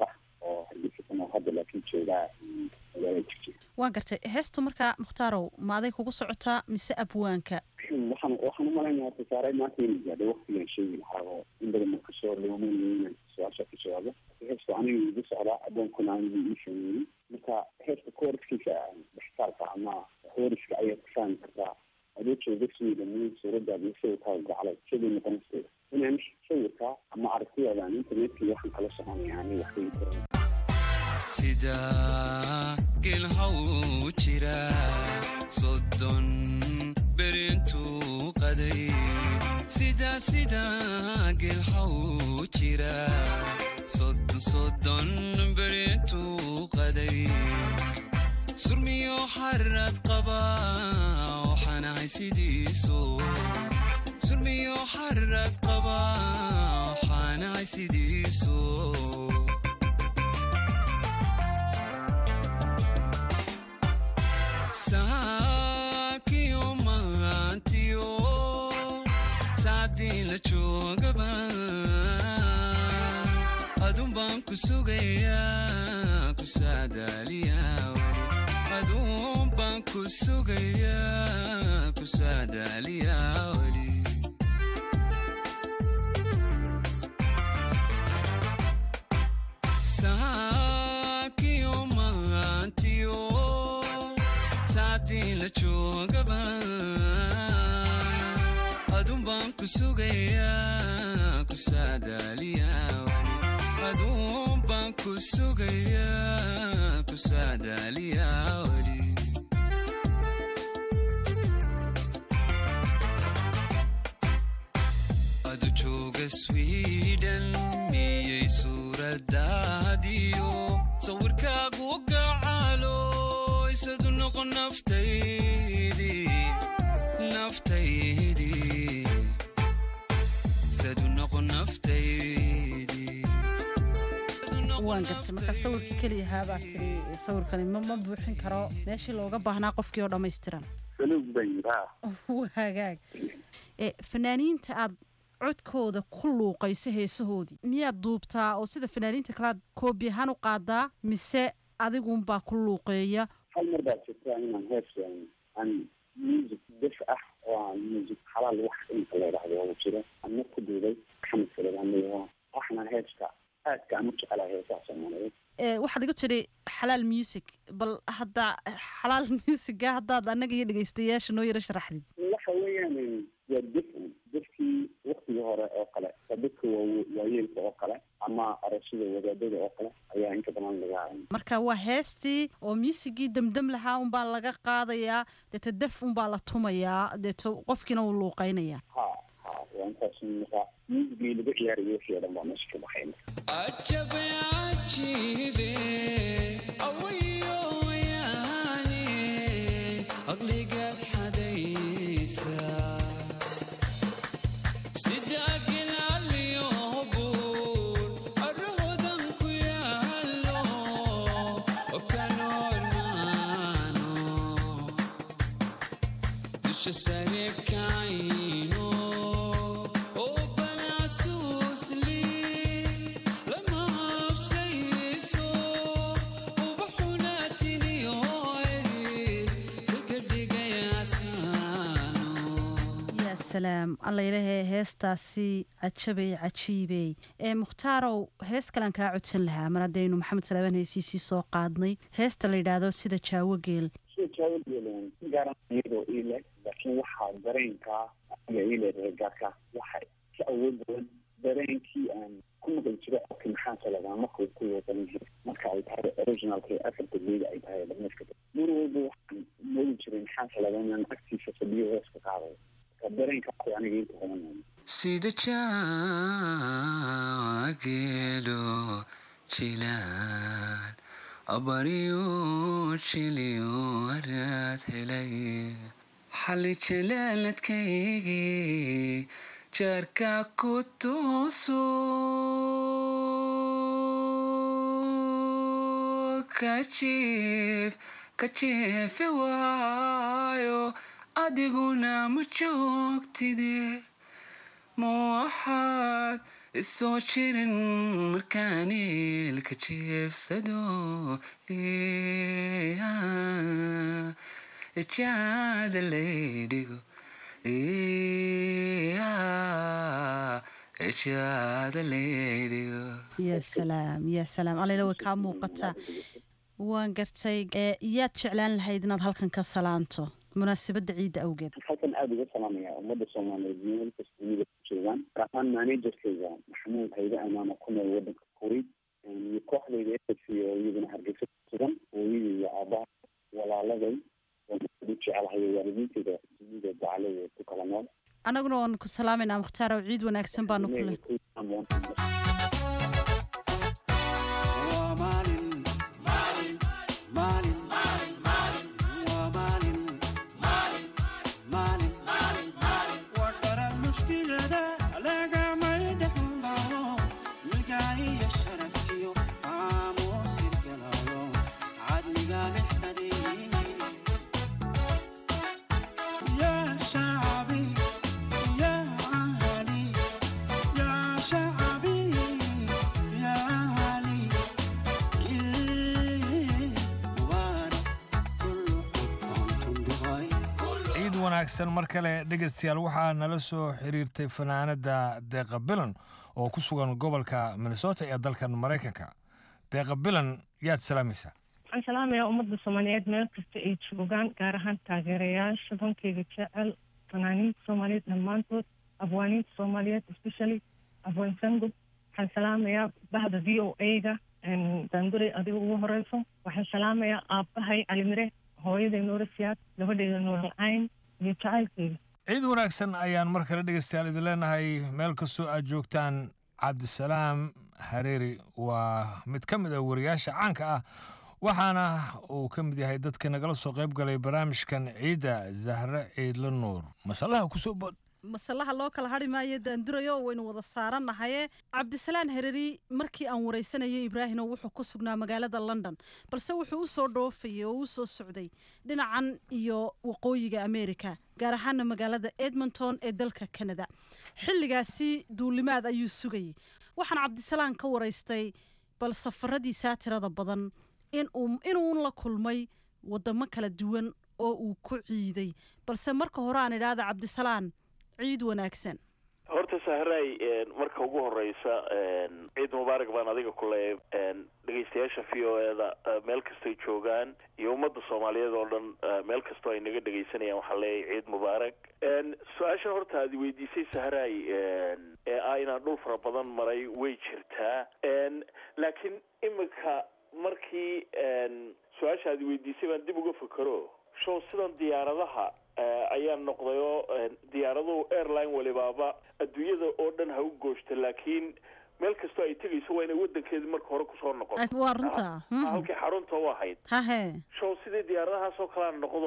oo hargeysa ku nool hadda laakiin joogaa magaalada jigjiga
waan gartay heestu markaa muhtaarow ma aday kugu socotaa mise abwaanka
waxaan waxaan umalaynaya horta saaray maanta inay gaadhay waqtigaan sheegi lahaa oo in badan ma kasoo loomaynayo inaan su-aasha ka jawaabo heesta aniga igu socdaa adoonkuna anigu ii sameeyey marka heesta kooriskiisa dhextaalka ama hooriska ayaad ku fahmi kartaa adoo jooga sweden suuradaada iyo sawirkaa gaclay sidii noqonaysa inaan sawirka ama aragtiyadan internetka waxaan kala soconaya ani wax weyn karan
sida gelhaw jira soddon berintuu qaday sida sida gelhaw jira soddon soddon berintuu qaday surmiyo xarad qaba waxaan ahay sidiisu surmiyo xarad qaba waxaan ahay sidiisu saakiyo maantiyo saacdii la joogaba adun baan ku sugayaa ku saadaaliyaa adun baan ku sugayaa ku saadaaliyaa weli saakiyo maantiyo saacdii la joogaba adun baan ku sugayaa ku saadaaliyaa weli adun baan ku sugayaa ku saadaaliyaa weli adu jooga sweden miyay suuradaadiyo sawirkaagu gacalo isadu noqon naftaydii naftaydii isadu noqon naftaydii
waan gartay markaa sawirkii keliya haabaa tiri sawirkani ma ma buuxin karo meeshii looga baahnaa qofkii oo dhammaystiran
saluug baan yidhaa
waa hagaag e fanaaniinta aad codkooda ku luuqayso heesahoodii miyaad duubtaa oo sida fanaaniinta kale aad koobi ahaan u qaadaa mise adigunbaa ku luuqeeya
hal mar baa jirta inaan hees aan music def ah oo aan music xalaal wax inka la yidhaahdo oo jiro aan mar ku duubay maxamed salaam leeyaha waxna heeska aadka aan u jecelahay heesaha soomaaliyeed
e waxaad igu tidhi xalaal music bal hadda xalaal musica haddaad annaga iyo dhegaystayaasha noo yaro sharaxdid
waxa weeyaan waa def defkii waktigii hore oo kale waa dadka waa- waayeelka oo kale ama arashada wadaadada oo kale ayaa inta badan laga
marka waa heestii oo muusigii demdem lahaa unbaa laga qaadayaa deeta def unbaa la tumayaa deeto qofkiina wuu luuqaynayaa
ha ha waa intaas markaa muusigii laga ciyaarayo wixii oo dhan baa meesha ka baxay
ajabe ajiibe awayo yaane aqligaad xadaysa sida gilaaliyo buur arrahodan ku yaalo okanoolmaano dusha sareebkayno oo banaasuusli lama habslayso ubaxunaatiniyo eri kaga dhigayaasaano
yaa salaam alla ilaahay heestaasi cajabay cajiibey ee muhtaarow hees kalan kaa codsan lahaa mar haddaynu maxamed salaaban heesiisii soo qaadnay heesta la yidhaahdo sida jaawo geel
sida jaawadeelan gaaran iyadoo iile laakiin waxaa dareenkaa aniga ii leedahay gaarka waxa ka awood badan dareenkii aan ku maqli jiro codka maxaa saladaa markuu ku wadan yahay marka ay tahay originalka ee asalka geeda ay tahay dhammayska mar walba waxaan moodi jiray maxaa saladaa inaan agtiisa fadhiyo heeska qaadayo marka dareenkaasi aniga inta badan
sida jaageelo jilaan abariyo jiliyo araad helay xali jalaaladkaygii jaarka ku tooso kajiif kajeefe waayo adiguna ma joogtide ma waxaad isoo jirin markaan ilka jiifsado jaada laydhigo jaada laydhigo
ya salaam ya salaam aleyla way kaa muuqataa waan gartay ee, yaad jeclaan lahayd inaad halkan ka salaanto munaasabadda ciidda awgeed
halkan aada uga salaamaya ummadda soomaaliyeed meel kasta dunida ku joogaan gaar ahaan managerkayga maxamuud hayde amaama ku nool wadanka kuwait iyo kooxdayda efc oo iyaduna hargeysa ku sugan hooyadii iyo aabaha walaaladay waan aad u jecelahay oo waalidiintayda dunida dacaladeeda ku kala nool
annaguna waan ku salaamaynaa mukhtaar oo ciid wanaagsan baanu ku leh
يا شعبي يا أهلي يا شعبي يا أهلي عيد مبارك كل عام دبي
ciid wanaagsan mar kale dhegaystayaal waxaa nala soo xiriirtay fanaanada deeqa bilan oo ku sugan gobolka minnesota ee dalkan maraykanka deeqa bilan yaad salaamaysaa
waxaan salaamayaa ummadda soomaaliyeed meel kasta ay joogaan gaar ahaan taageerayaasha dankeyga jecel fanaaniinta soomaaliyeed dhammaantood abwaaniinta soomaaliyeed especially abwaan sango waxaan salaamayaa bahda v o a-ga daanduray adiga ugu horeyso waxaan salaamayaa aabbahay calimire hooyaday noora siyaad gabadheyda nooral cayn iyo jacaylkeyga
ciid wanaagsan ayaan mar kale dhegaystayaal idin leenahay meel kastoo aad joogtaan cabdisalaam hareeri waa mid ka mid ah wariyaasha caanka ah waxaana uu ka mid yahay dadka nagala soo qayb galay barnaamijkan ciidda zahre ciidla nuur masalaha kusoo bod
masalaha loo kala hadhi maayo daandurayo waynu wada saarannahaye cabdisalaan hereri markii aan waraysanayay ibraahino wuxuu ku sugnaa magaalada london balse wuxuu u soo dhoofayay oo u soo socday dhinacan iyo waqooyiga america gaar ahaana magaalada edmonton ee dalka canada xilligaasi duulimaad ayuu sugayay waxaan cabdisalaan ka waraystay bal safaradiisaa tirada badan inuu inuun la kulmay wadamo kala duwan oo uu ku ciiday balse marka hore aan idhaahda cabdisalaan ciid wanaagsan
horta sahray marka ugu horeysa ciid mubaarak baan adiga ku leeyahay dhegeystayaasha v o e-da meel kastoy joogaan iyo ummadda soomaaliyeed oo dhan meel kastoo ay naga dhegeysanayaan waxaan leeyahay ciid mubaarak su-aasha horta aad weydiisay sahray ee ah inaan dhul fara badan maray way jirtaa laakiin imika markii su-aasha aad weydiisay baan dib uga fakero show sidan diyaaradaha ayaa noqday oo diyaaraduhu airline walibaaba adduunyada oo dhan ha u gooshta laakiin meel kastoo ay tegayso waa inay wadankeedii marka hore kusoo noqoto
waa runta
halkii xarunta u ahayd
hahe
show sidii diyaaradahaasoo kalea noqdo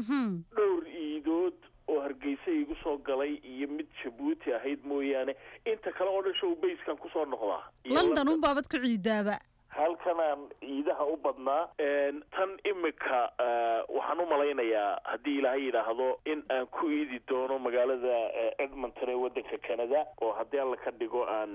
dhowr iidood oo hargeysa igu soo galay iyo mid jabuuti ahayd mooyaane inta kale oo dhan show bayskan kusoo noqdaa
london unbaabad ku ciidaaba
halkanaan ciidaha u badnaa tan imika waxaan u malaynayaa haddii ilaahay yidhaahdo in aan ku iidi doono magaalada edmonton ee wadanka canada oo haddii alla ka dhigo aan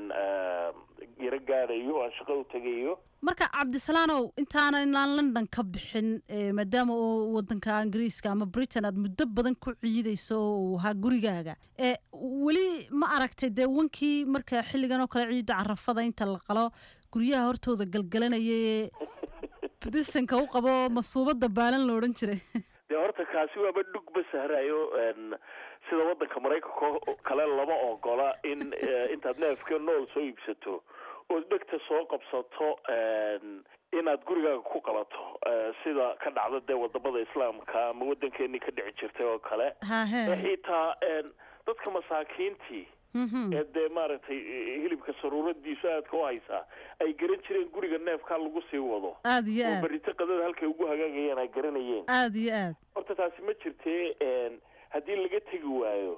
yaro gaadhayo oo aan shaqo u tegayo
marka cabdisalaanow intaana inaan london ka bixin maadaama oo wadanka ingiriiska ama britain aad muddo badan ku ciidayso oo uu ahaa gurigaaga weli ma aragtay dee wankii marka xilligan oo kale ciidda carafada inta la qalo guryaha hortooda galgalanaya ee bisanka u qabo masuubada baalan la odhan jiray
dee horta kaasi waaba dhugba sahrayo sida wadanka maraykanka kale lama ogola in intaad neefka nool soo iibsato ood dhegta soo qabsato inaad gurigaaga ku qalato sida ka dhacda dee wadamada islaamka ama wadankeenii ka dhici jirtay oo kale xitaa dadka masaakiintii ee dee maaragtay hilibka saruuradiisu aadka u haysaa ay garan jireen guriga neefkaa lagu sii wado
aad iyo
oo
aad
berito qadada halkay ugu hagaagayeen ay garanayeen
aad iyo aad
horta taasi ma jirtee haddii laga tegi waayo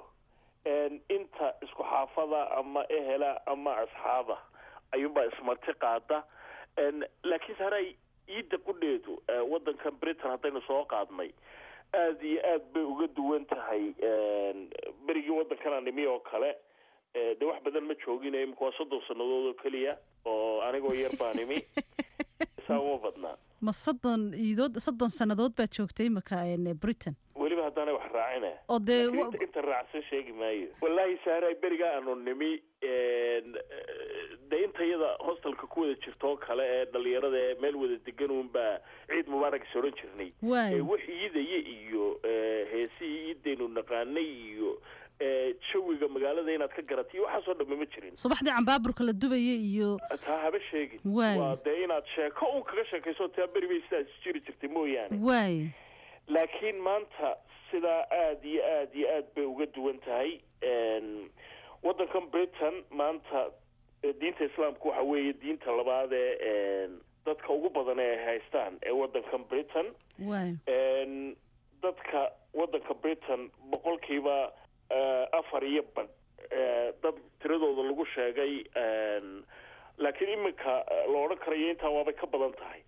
inta isku xaafada ama ehela ama asxaaba ayuunbaa ismarti qaada laakiin saray ciidda qudheedu wadankan britain haddaynu soo qaadnay aad iyo aad bay uga duwan tahay berigii wadankan animi oo kale Eh, dee wax badan ma joogin imika waa soddon sannadood oo keliya oo anigoo yar baan imi saa uma badnaa
ma soddon iidood soddon sannadood baad joogtay imika een, britain
weliba haddaanay wax raacina
oo dee
Laakiin
wa-
inta- inta raacsan sheegi maayo wallaahi saaray beriga aanu nimi een, eh, dee intayada hostelka ku wada jirto oo kale ee dhalinyarada ee meel wada degan uunbaa ciid mubaarak is odhan jirnay
Waay.
Eh, wax iidaya iyo eh, heesihii iidaynu naqaanay iyo eh, jawiga magaalada inaad ka garatay waxaasoo dhamme ma jirin
subaxdii cambaaburka la dubaya iyo
taa haba sheegin
Waay.
waa dee inaad sheeko un kaga sheekayso taa beri bay sidaas jiri jirtay mooyaane
waay
laakiin maanta sidaa aad iyo aad iyo aad bay uga duwan tahay Een, waddankan britain maanta eh, diinta islaamku waxa weeye diinta labaad ee een, dadka ugu badan ee ay haystaan ee waddankan britain
waay
Een, dadka waddanka britain boqolkiiba eh, afar iyo badh eh, dad tiradooda lagu sheegay een, laakiin iminka eh, la odhan karayo intaa waabay ka badan tahay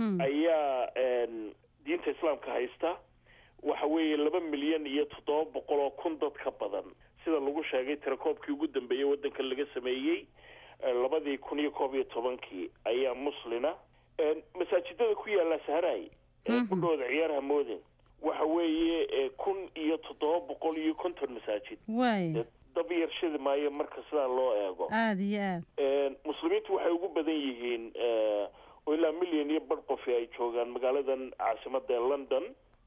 ayaa een, diinta islaamka haysta waxa weeye laba milyan iyo toddoba boqol oo kun dad ka badan sida lagu sheegay tirakoobkii ugu dambeeyey waddanka laga sameeyey eh, labadii kun iyo koob iyo tobankii ayaa muslina Een, masaajidada ku yaala saharaay ee kudhooda ciyaarha moodin waxa weeye eh, kun iyo toddoba boqol iyo konton masaajid
waay
dab yar shidi maayo marka sidaa loo eego
aada iyo aad
Een, muslimiintu waxay ugu badan yihiin eh, oo ilaa milyan iyo bar qofi ay joogaan magaaladan caasimada ee london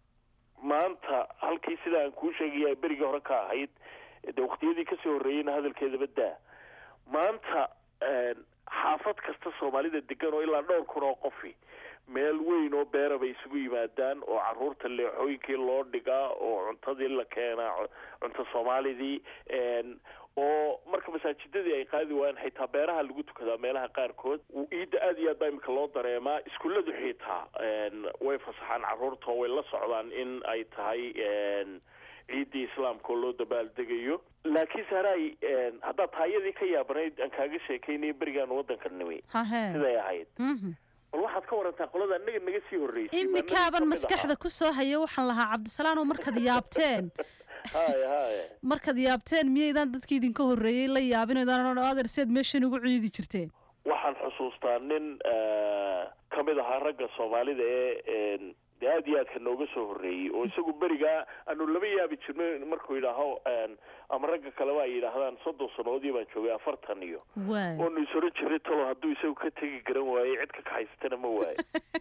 maanta halkii sida aan kuu sheegaya berigii hore ka ahayd dee waqtiyadii kasii horreeyeyna hadalkeedaba daa maanta een, xaafad kasta soomaalida degan oo ilaa dhowr kun oo qofi meel weyn oo beera bay isugu yimaadaan oo caruurta leexooyinkii loo dhigaa oo cuntadii la keenaa cu- cunto soomaalidii een, oo marka masaajidadii ay qaadi waayeen xitaa beeraha lagu tukadaa meelaha qaarkood uu ciidda aad iyo aad baa imika loo dareemaa iskuulladu xitaa een, way fasaxaan caruurta oo way la socdaan in ay tahay een, ciiddii islaamka oo loo dabaaldegayo laakiin saaraay een, haddaad taayadii ka yaabanayd aan kaaga sheekaynaya berigaan waddanka nimi
hahee
siday ahayd
Mhm.
bal waxaad ka warantaa qolada annaga naga sii horreysay
imikaaban maskaxda ku soo haya waxaan lahaa cabdisalaanow markaad yaabteen
haya haya
markaad yaabteen miyaydaan dadkii idinka horreeyey la yaabinaydaan adeer seed meeshan ugu ciidi jirteen
waxaan xusuustaa nin ka mid ahaa ragga soomaalida ee een, dee aad iyo aadka nooga soo horreeyey oo isagu berigaa aanu laba yaabi jirno markuu yidhaaho een, ama ragga kaleba ay yidhaahdaan soddon sannadoodii baan joogay afartan iyo
waay
oonu is oran jirnay talo hadduu isagu ka tegi garan waaye cid ka kaxaysatana ma waayo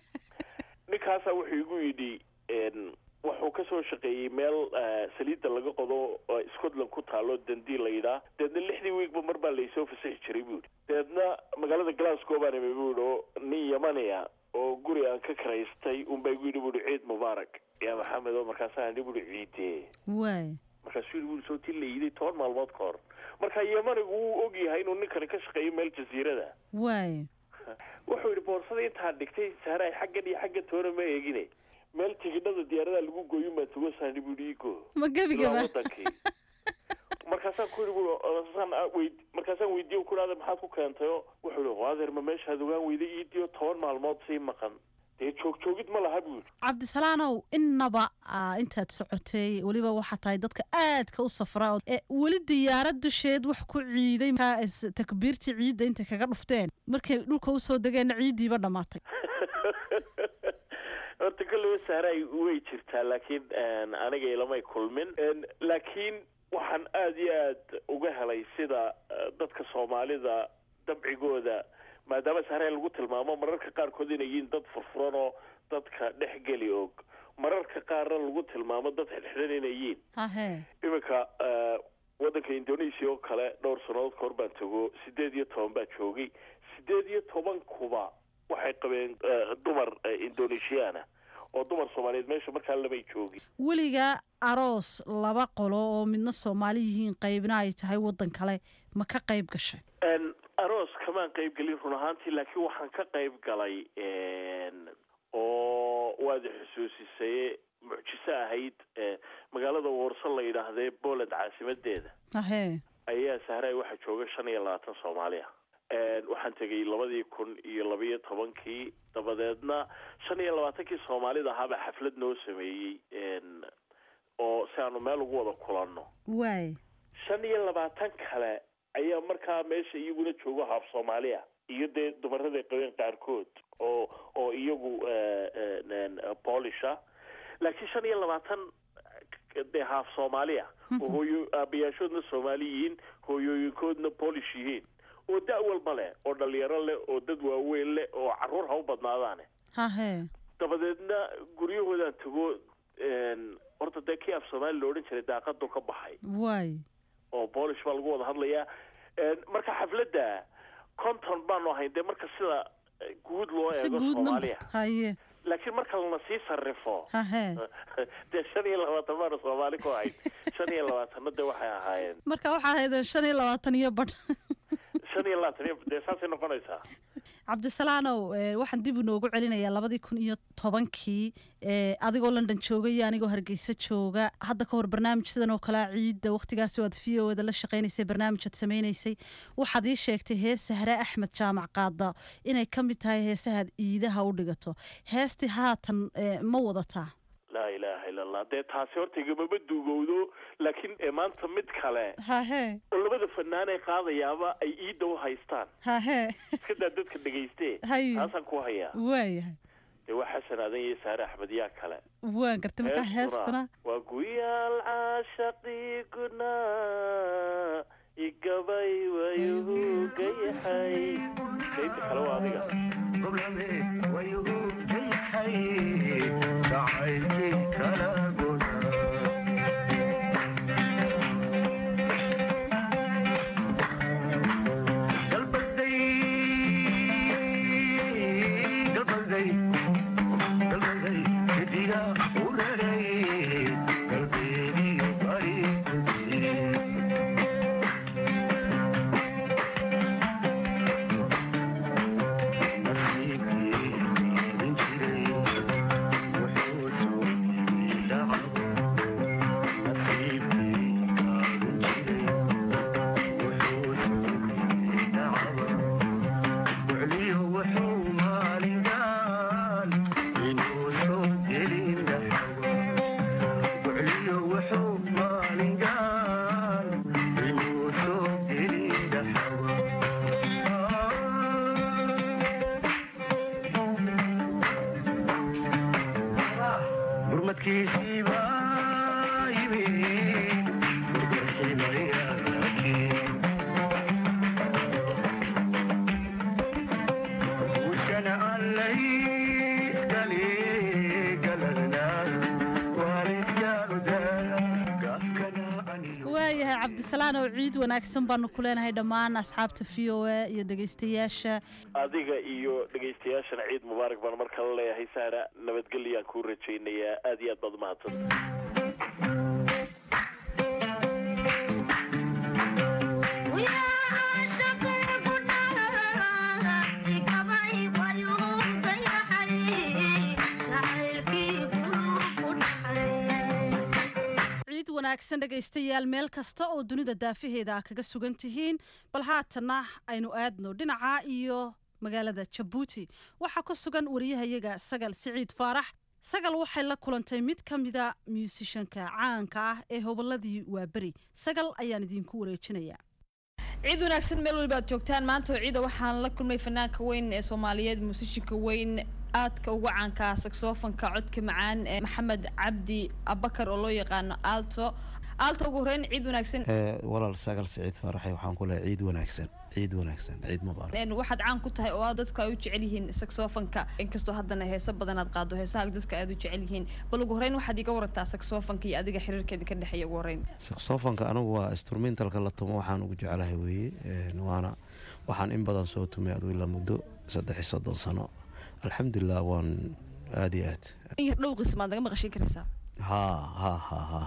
ninkaasaa wuxuu igu yidhi een, wuxuu ka soo shaqeeyey meel eh, saliidda laga qodo oo scotland ku taalo dundee la yidhaa deedna lixdii wiigba mar baa laysoo fasaxi jiray buu yidhi deedna magaalada glasgow baan imi buu yidhi oo nin yamaniya oo guri aan ka karaystay unbaa igu yidhi buu yidhi ciid mubaarak yaa maxamed oo markaasaa ni buu yidhi ciidee
waay
markaasuu yidhi buu soo ti la yiday toban maalmood ka hor marka yamanigu wuu og yahay inuu ninkani ka shaqeeyo meel jasiirada
waay
wuxuu yidhi boorsada intaan dhigtay saaray xaggan iyo xagga toona ma eegine meel tigidhada diyaaradaha lagu gooyo maa tugo saani buu yidhi igo
ma gebigaba
ilaa wadankii markaasaan ku yidhi buu markaasaan a- weyd- markaasaan weydiiye ku dhahda maxaad ku keentay oo wuxuu yidhi waadeer ma meeshaad ogaan weyday iidiyo toban maalmood sii maqan dee joog joogid ma laha buu yidhi
cabdisalaanow innaba aa, intaad socotay weliba waxaa tahay dadka aadka u safra oo- ee weli diyaarad dusheed wax ku ciiday markaa is- takbiirtii ciidda intay kaga dhufteen markay dhulka usoo degeenna ciiddiiba dhammaatay
horta kolleyba saaray way jirtaa laakiin een, aniga ilamay kulmin Een, laakiin waxaan aad iyo aad uga helay sida eh, dadka soomaalida dabcigooda maadaama saaray lagu tilmaamo mararka qaarkood inay yihiin dad furfuran oo dadka dhex geli og mararka qaarna lagu tilmaamo dad xidhxidhan inay yihiin
hahee
iminka eh, waddanka indonesia oo kale dhowr sannadood ka hor baan tago sideed iyo toban baa joogay sideed iyo tobankuba waxay qabeen eh, dumar eh, indonesiana oo dumar soomaaliyeed meesha markaa lamay joogin
weligaa aroos laba qolo oo midna soomaali yihiin qaybna ay tahay waddan kale ma ka qayb gashay
Een, aroos kamaan qayb gelin run ahaantii laakiin waxaan ka qayb galay een, oo waad i xusuusisay mucjiso ahayd eh, magaalada warso la yidhaahdee poland caasimadeeda
hahee
ayaa sahray waxaa jooga shan iyo labaatan soomaali ah Een, waxaan tegay labadii kun iyo labayo tobankii dabadeedna shan iyo labaatankii soomaalida ahaabaa xaflad noo sameeyey een, oo si aanu meel ugu wada kulanno
waay
shan iyo labaatan kale ayaa markaa meesha iyaguna joogo haaf soomaaliya iyo dee dumaraday qabeen qaarkood oo oo iyagu boolisha laakiin shan iyo labaatan dee haaf soomaaliya oo hooyo aabayaashoodna soomaali yihiin hooyooyinkoodna polish yihiin oo da' walba leh oo dhalinyaro leh oo dad waaweyn leh oo caruur ha u badnaadaane
hahe
dabadeedna guryahoodaan tago horta dee kii af soomaali la odhan jiray daaqadu ka baxay
waay
oo boolish baa lagu wada hadlayaa marka xafladda conton baanu ahayn dee marka sida guud loo
si
eego
guudna
soomaaliya
haye
laakiin marka lana sii sarrifo
hahe
dee shan iyo labaatan baanu soomaali ku ahayn shan iyo labaatanna dee waxay ahaayeen
marka waxaa ahaydeen shan iyo labaatan iyo badh
shan iyo labaatan iyo dee saasay noqonaysaa
cabdisalaanow eh, waxaan dib inoogu celinayaa labadii kun iyo tobankii eh, adigoo london jooga iyo anigoo hargeysa jooga hadda ka hor barnaamij sidan oo kalea ciidda wakhtigaasi aad v o da la shaqaynaysay barnaamij aad samaynaysay waxaad ii sheegtay hees sahre axmed jaamac qaada inay ka mid tahay heesahaad iidaha u dhigato heestii haatan eh, ma wadataa
laa ilaaha ila allah dee taasi horta igamama duugowdo laakiin ee maanta mid kale
hahe
oo labada fanaan ay qaadayaaba ay iidda u haystaan
hahe
iska daa dadka dhegayste
Hay.
taasaan ku hayaa
waayahay
dee waa xasan aadan iyo saare axmed yaa kale
waan gartay markaa heestana
waa guyaal caashaqii gunaa igabay wayuhu gayaxay qaybta kale waa adiga
waayahay cabdisalaan oo ciid wanaagsan baanu ku leenahay dhammaan asxaabta v o a iyo dhegaystayaasha
adiga iyo dhegaystayaashana ciid mubaarak baan mar kale leeyahay saara nabadgelyaan kuu rajaynayaa aad iyo aad baad umahadsan
ciid wanaagsan dhegaystayaal meel kasta oo dunida daafaheeda a kaga sugan tihiin bal haatanna aynu aadno dhinaca iyo magaalada jabuuti waxaa ku sugan wariyahayaga sagal siciid faarax sagal waxay la kulantay mid ka mida muusishanka caanka ah ee hobolladii waaberi sagal ayaan idinku wareejinayaa
ciid wanaagsan meel waliba aad joogtaan maanta oo ciida waxaan la kulmay fanaanka weyn ee soomaaliyeed muusishinka weyn aadka uga caanka saxofonka codka macaan ee maxamed cabdi abakar oo loo yaqaano alto alto ugu horeyn ciid wanaagsan
walaal sagal siciid faaraxay waxaan ku lehay ciid wanaagsan ciid wanaagsan ciid mubaarak
Een, waxaad caan ku tahay oo aad dadku ay u jecel yihiin saxofonka inkastoo haddana heeso badan aad qaado heesaha dadka aad u jecel yihiin bal ugu horeyn waxaad iga warantaa saxofonka iyo adiga xiriirkeeda ka dhexeeya ugu horeyn
saxofonka anigu waa instrumentalka la tumo waxaan ugu jeclahay weeye Een, waana waxaan in badan soo tumay adigu ilaa muddo saddex iyo soddon sano alxamdulilah waan aad iyo aad
in yar dhowqiisa maad naga maqashin karaysaa
ha ha ha ha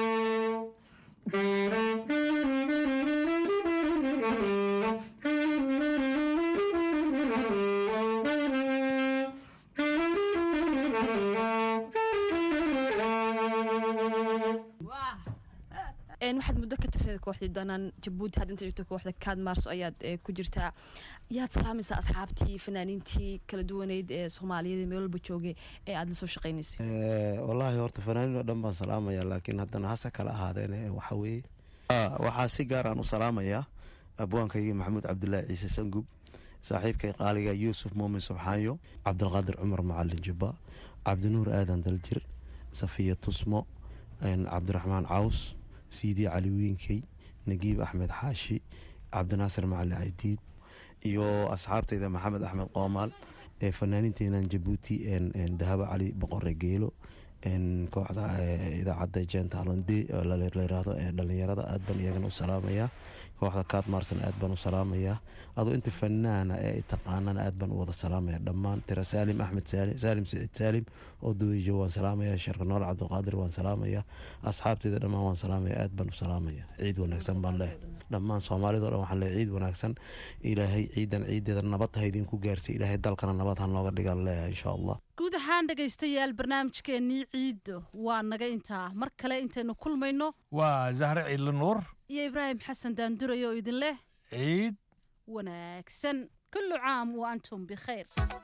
Thank you.
een, waxaad muddo ka tirsaned kooxdii danaan jabuuti hadda inta jirto kooxda kaad maarso ayaad eh, ku jirtaa yaad salaamaysaa asxaabtii fanaaniintii kala duwaneyd ee soomaaliyeed ee meel walba joogay ee aad la soo shaqaynaysay
Eh, wallaahi horta fanaaniin oo dhan baan salaamaya laakiin haddana hase kala ahaadeen eh, waxa weeye Ah, waxaa si gaar aan u salaamayaa abwaankaygii maxamuud cabdulaahi ciise sangub saaxiibkay qaaliga yuusuf muumin subxaanyo cabdilqaadir cumar macalin jubba cabdinuur aadan daljir safiya tusmo een, cabdiraxmaan caws siidi cali wiinkey nagiib axmed xaashi cabdinaasir macalin caydiid iyo asxaabtayda maxamed axmed qoomaal ee fanaaniinteenan jabuuti een, een, dahabo cali boqore geelo een, kooxda eh, idaacadda jentalonde oo la la yiraahdo ee dhalinyarada aad baan iyagana u salaamayaa kooxda kaad maarsan aad baan u salaamayaa adoo inta fanaana ee ay taqaanana aad baan u wada salaamaya dhammaan tira saalim axmed saalim saalim siciid saalim oo duweyjo waan salaamaya sheekh nool cabdulqaadir waan salaamaya asxaabteyda dhammaan waan salaamaya aad baan u salaamaya ciid wanaagsan baan leehay dhammaan soomaalidoo dhan waxaan leehay ciid wanaagsan ilaahay ciidan ciideeda nabad ha idinku gaarsiy ilaahay dalkana nabad ha nooga dhigan leeyahay insha allah
guud ahaan dhegaystayaal barnaamijkeennii ciiddo waa naga intaa mar kale intaynu kulmayno
waa zahre ciidli nuur
iyo ibraahim xasan daanduraye oo idin leh
ciid
wanaagsan kullu caam wa antum bikhayr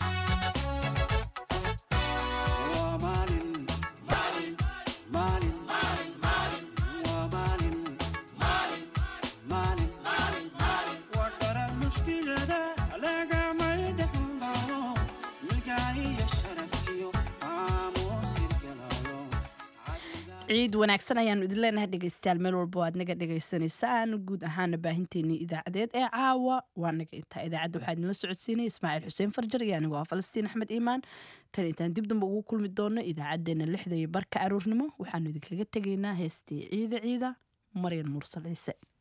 waa maalin maalin maalin maalin waa maalin maalin maalin maalin waa dharar mushkilada lagamay dhexmaro milkaahiyo sharaftiyo aamuus hirgalayo
ciid wanaagsan ayaanu idin leenahay dhegaystayaal meel walba oo aad naga dhagaysanaysaan guud ahaana baahinteenii idaacadeed ee caawa waa naga intaa idaacadda waxaa idinla socodsiinaya ismaaciil xuseen farjar iyo anigoo ah falastiin axmed iimaan tan intaan dib damba ugu kulmi doono idaacaddeenna lixda iyo barka aroornimo waxaanu idinkaga tegaynaa heestii ciida ciida maryan mursal ciise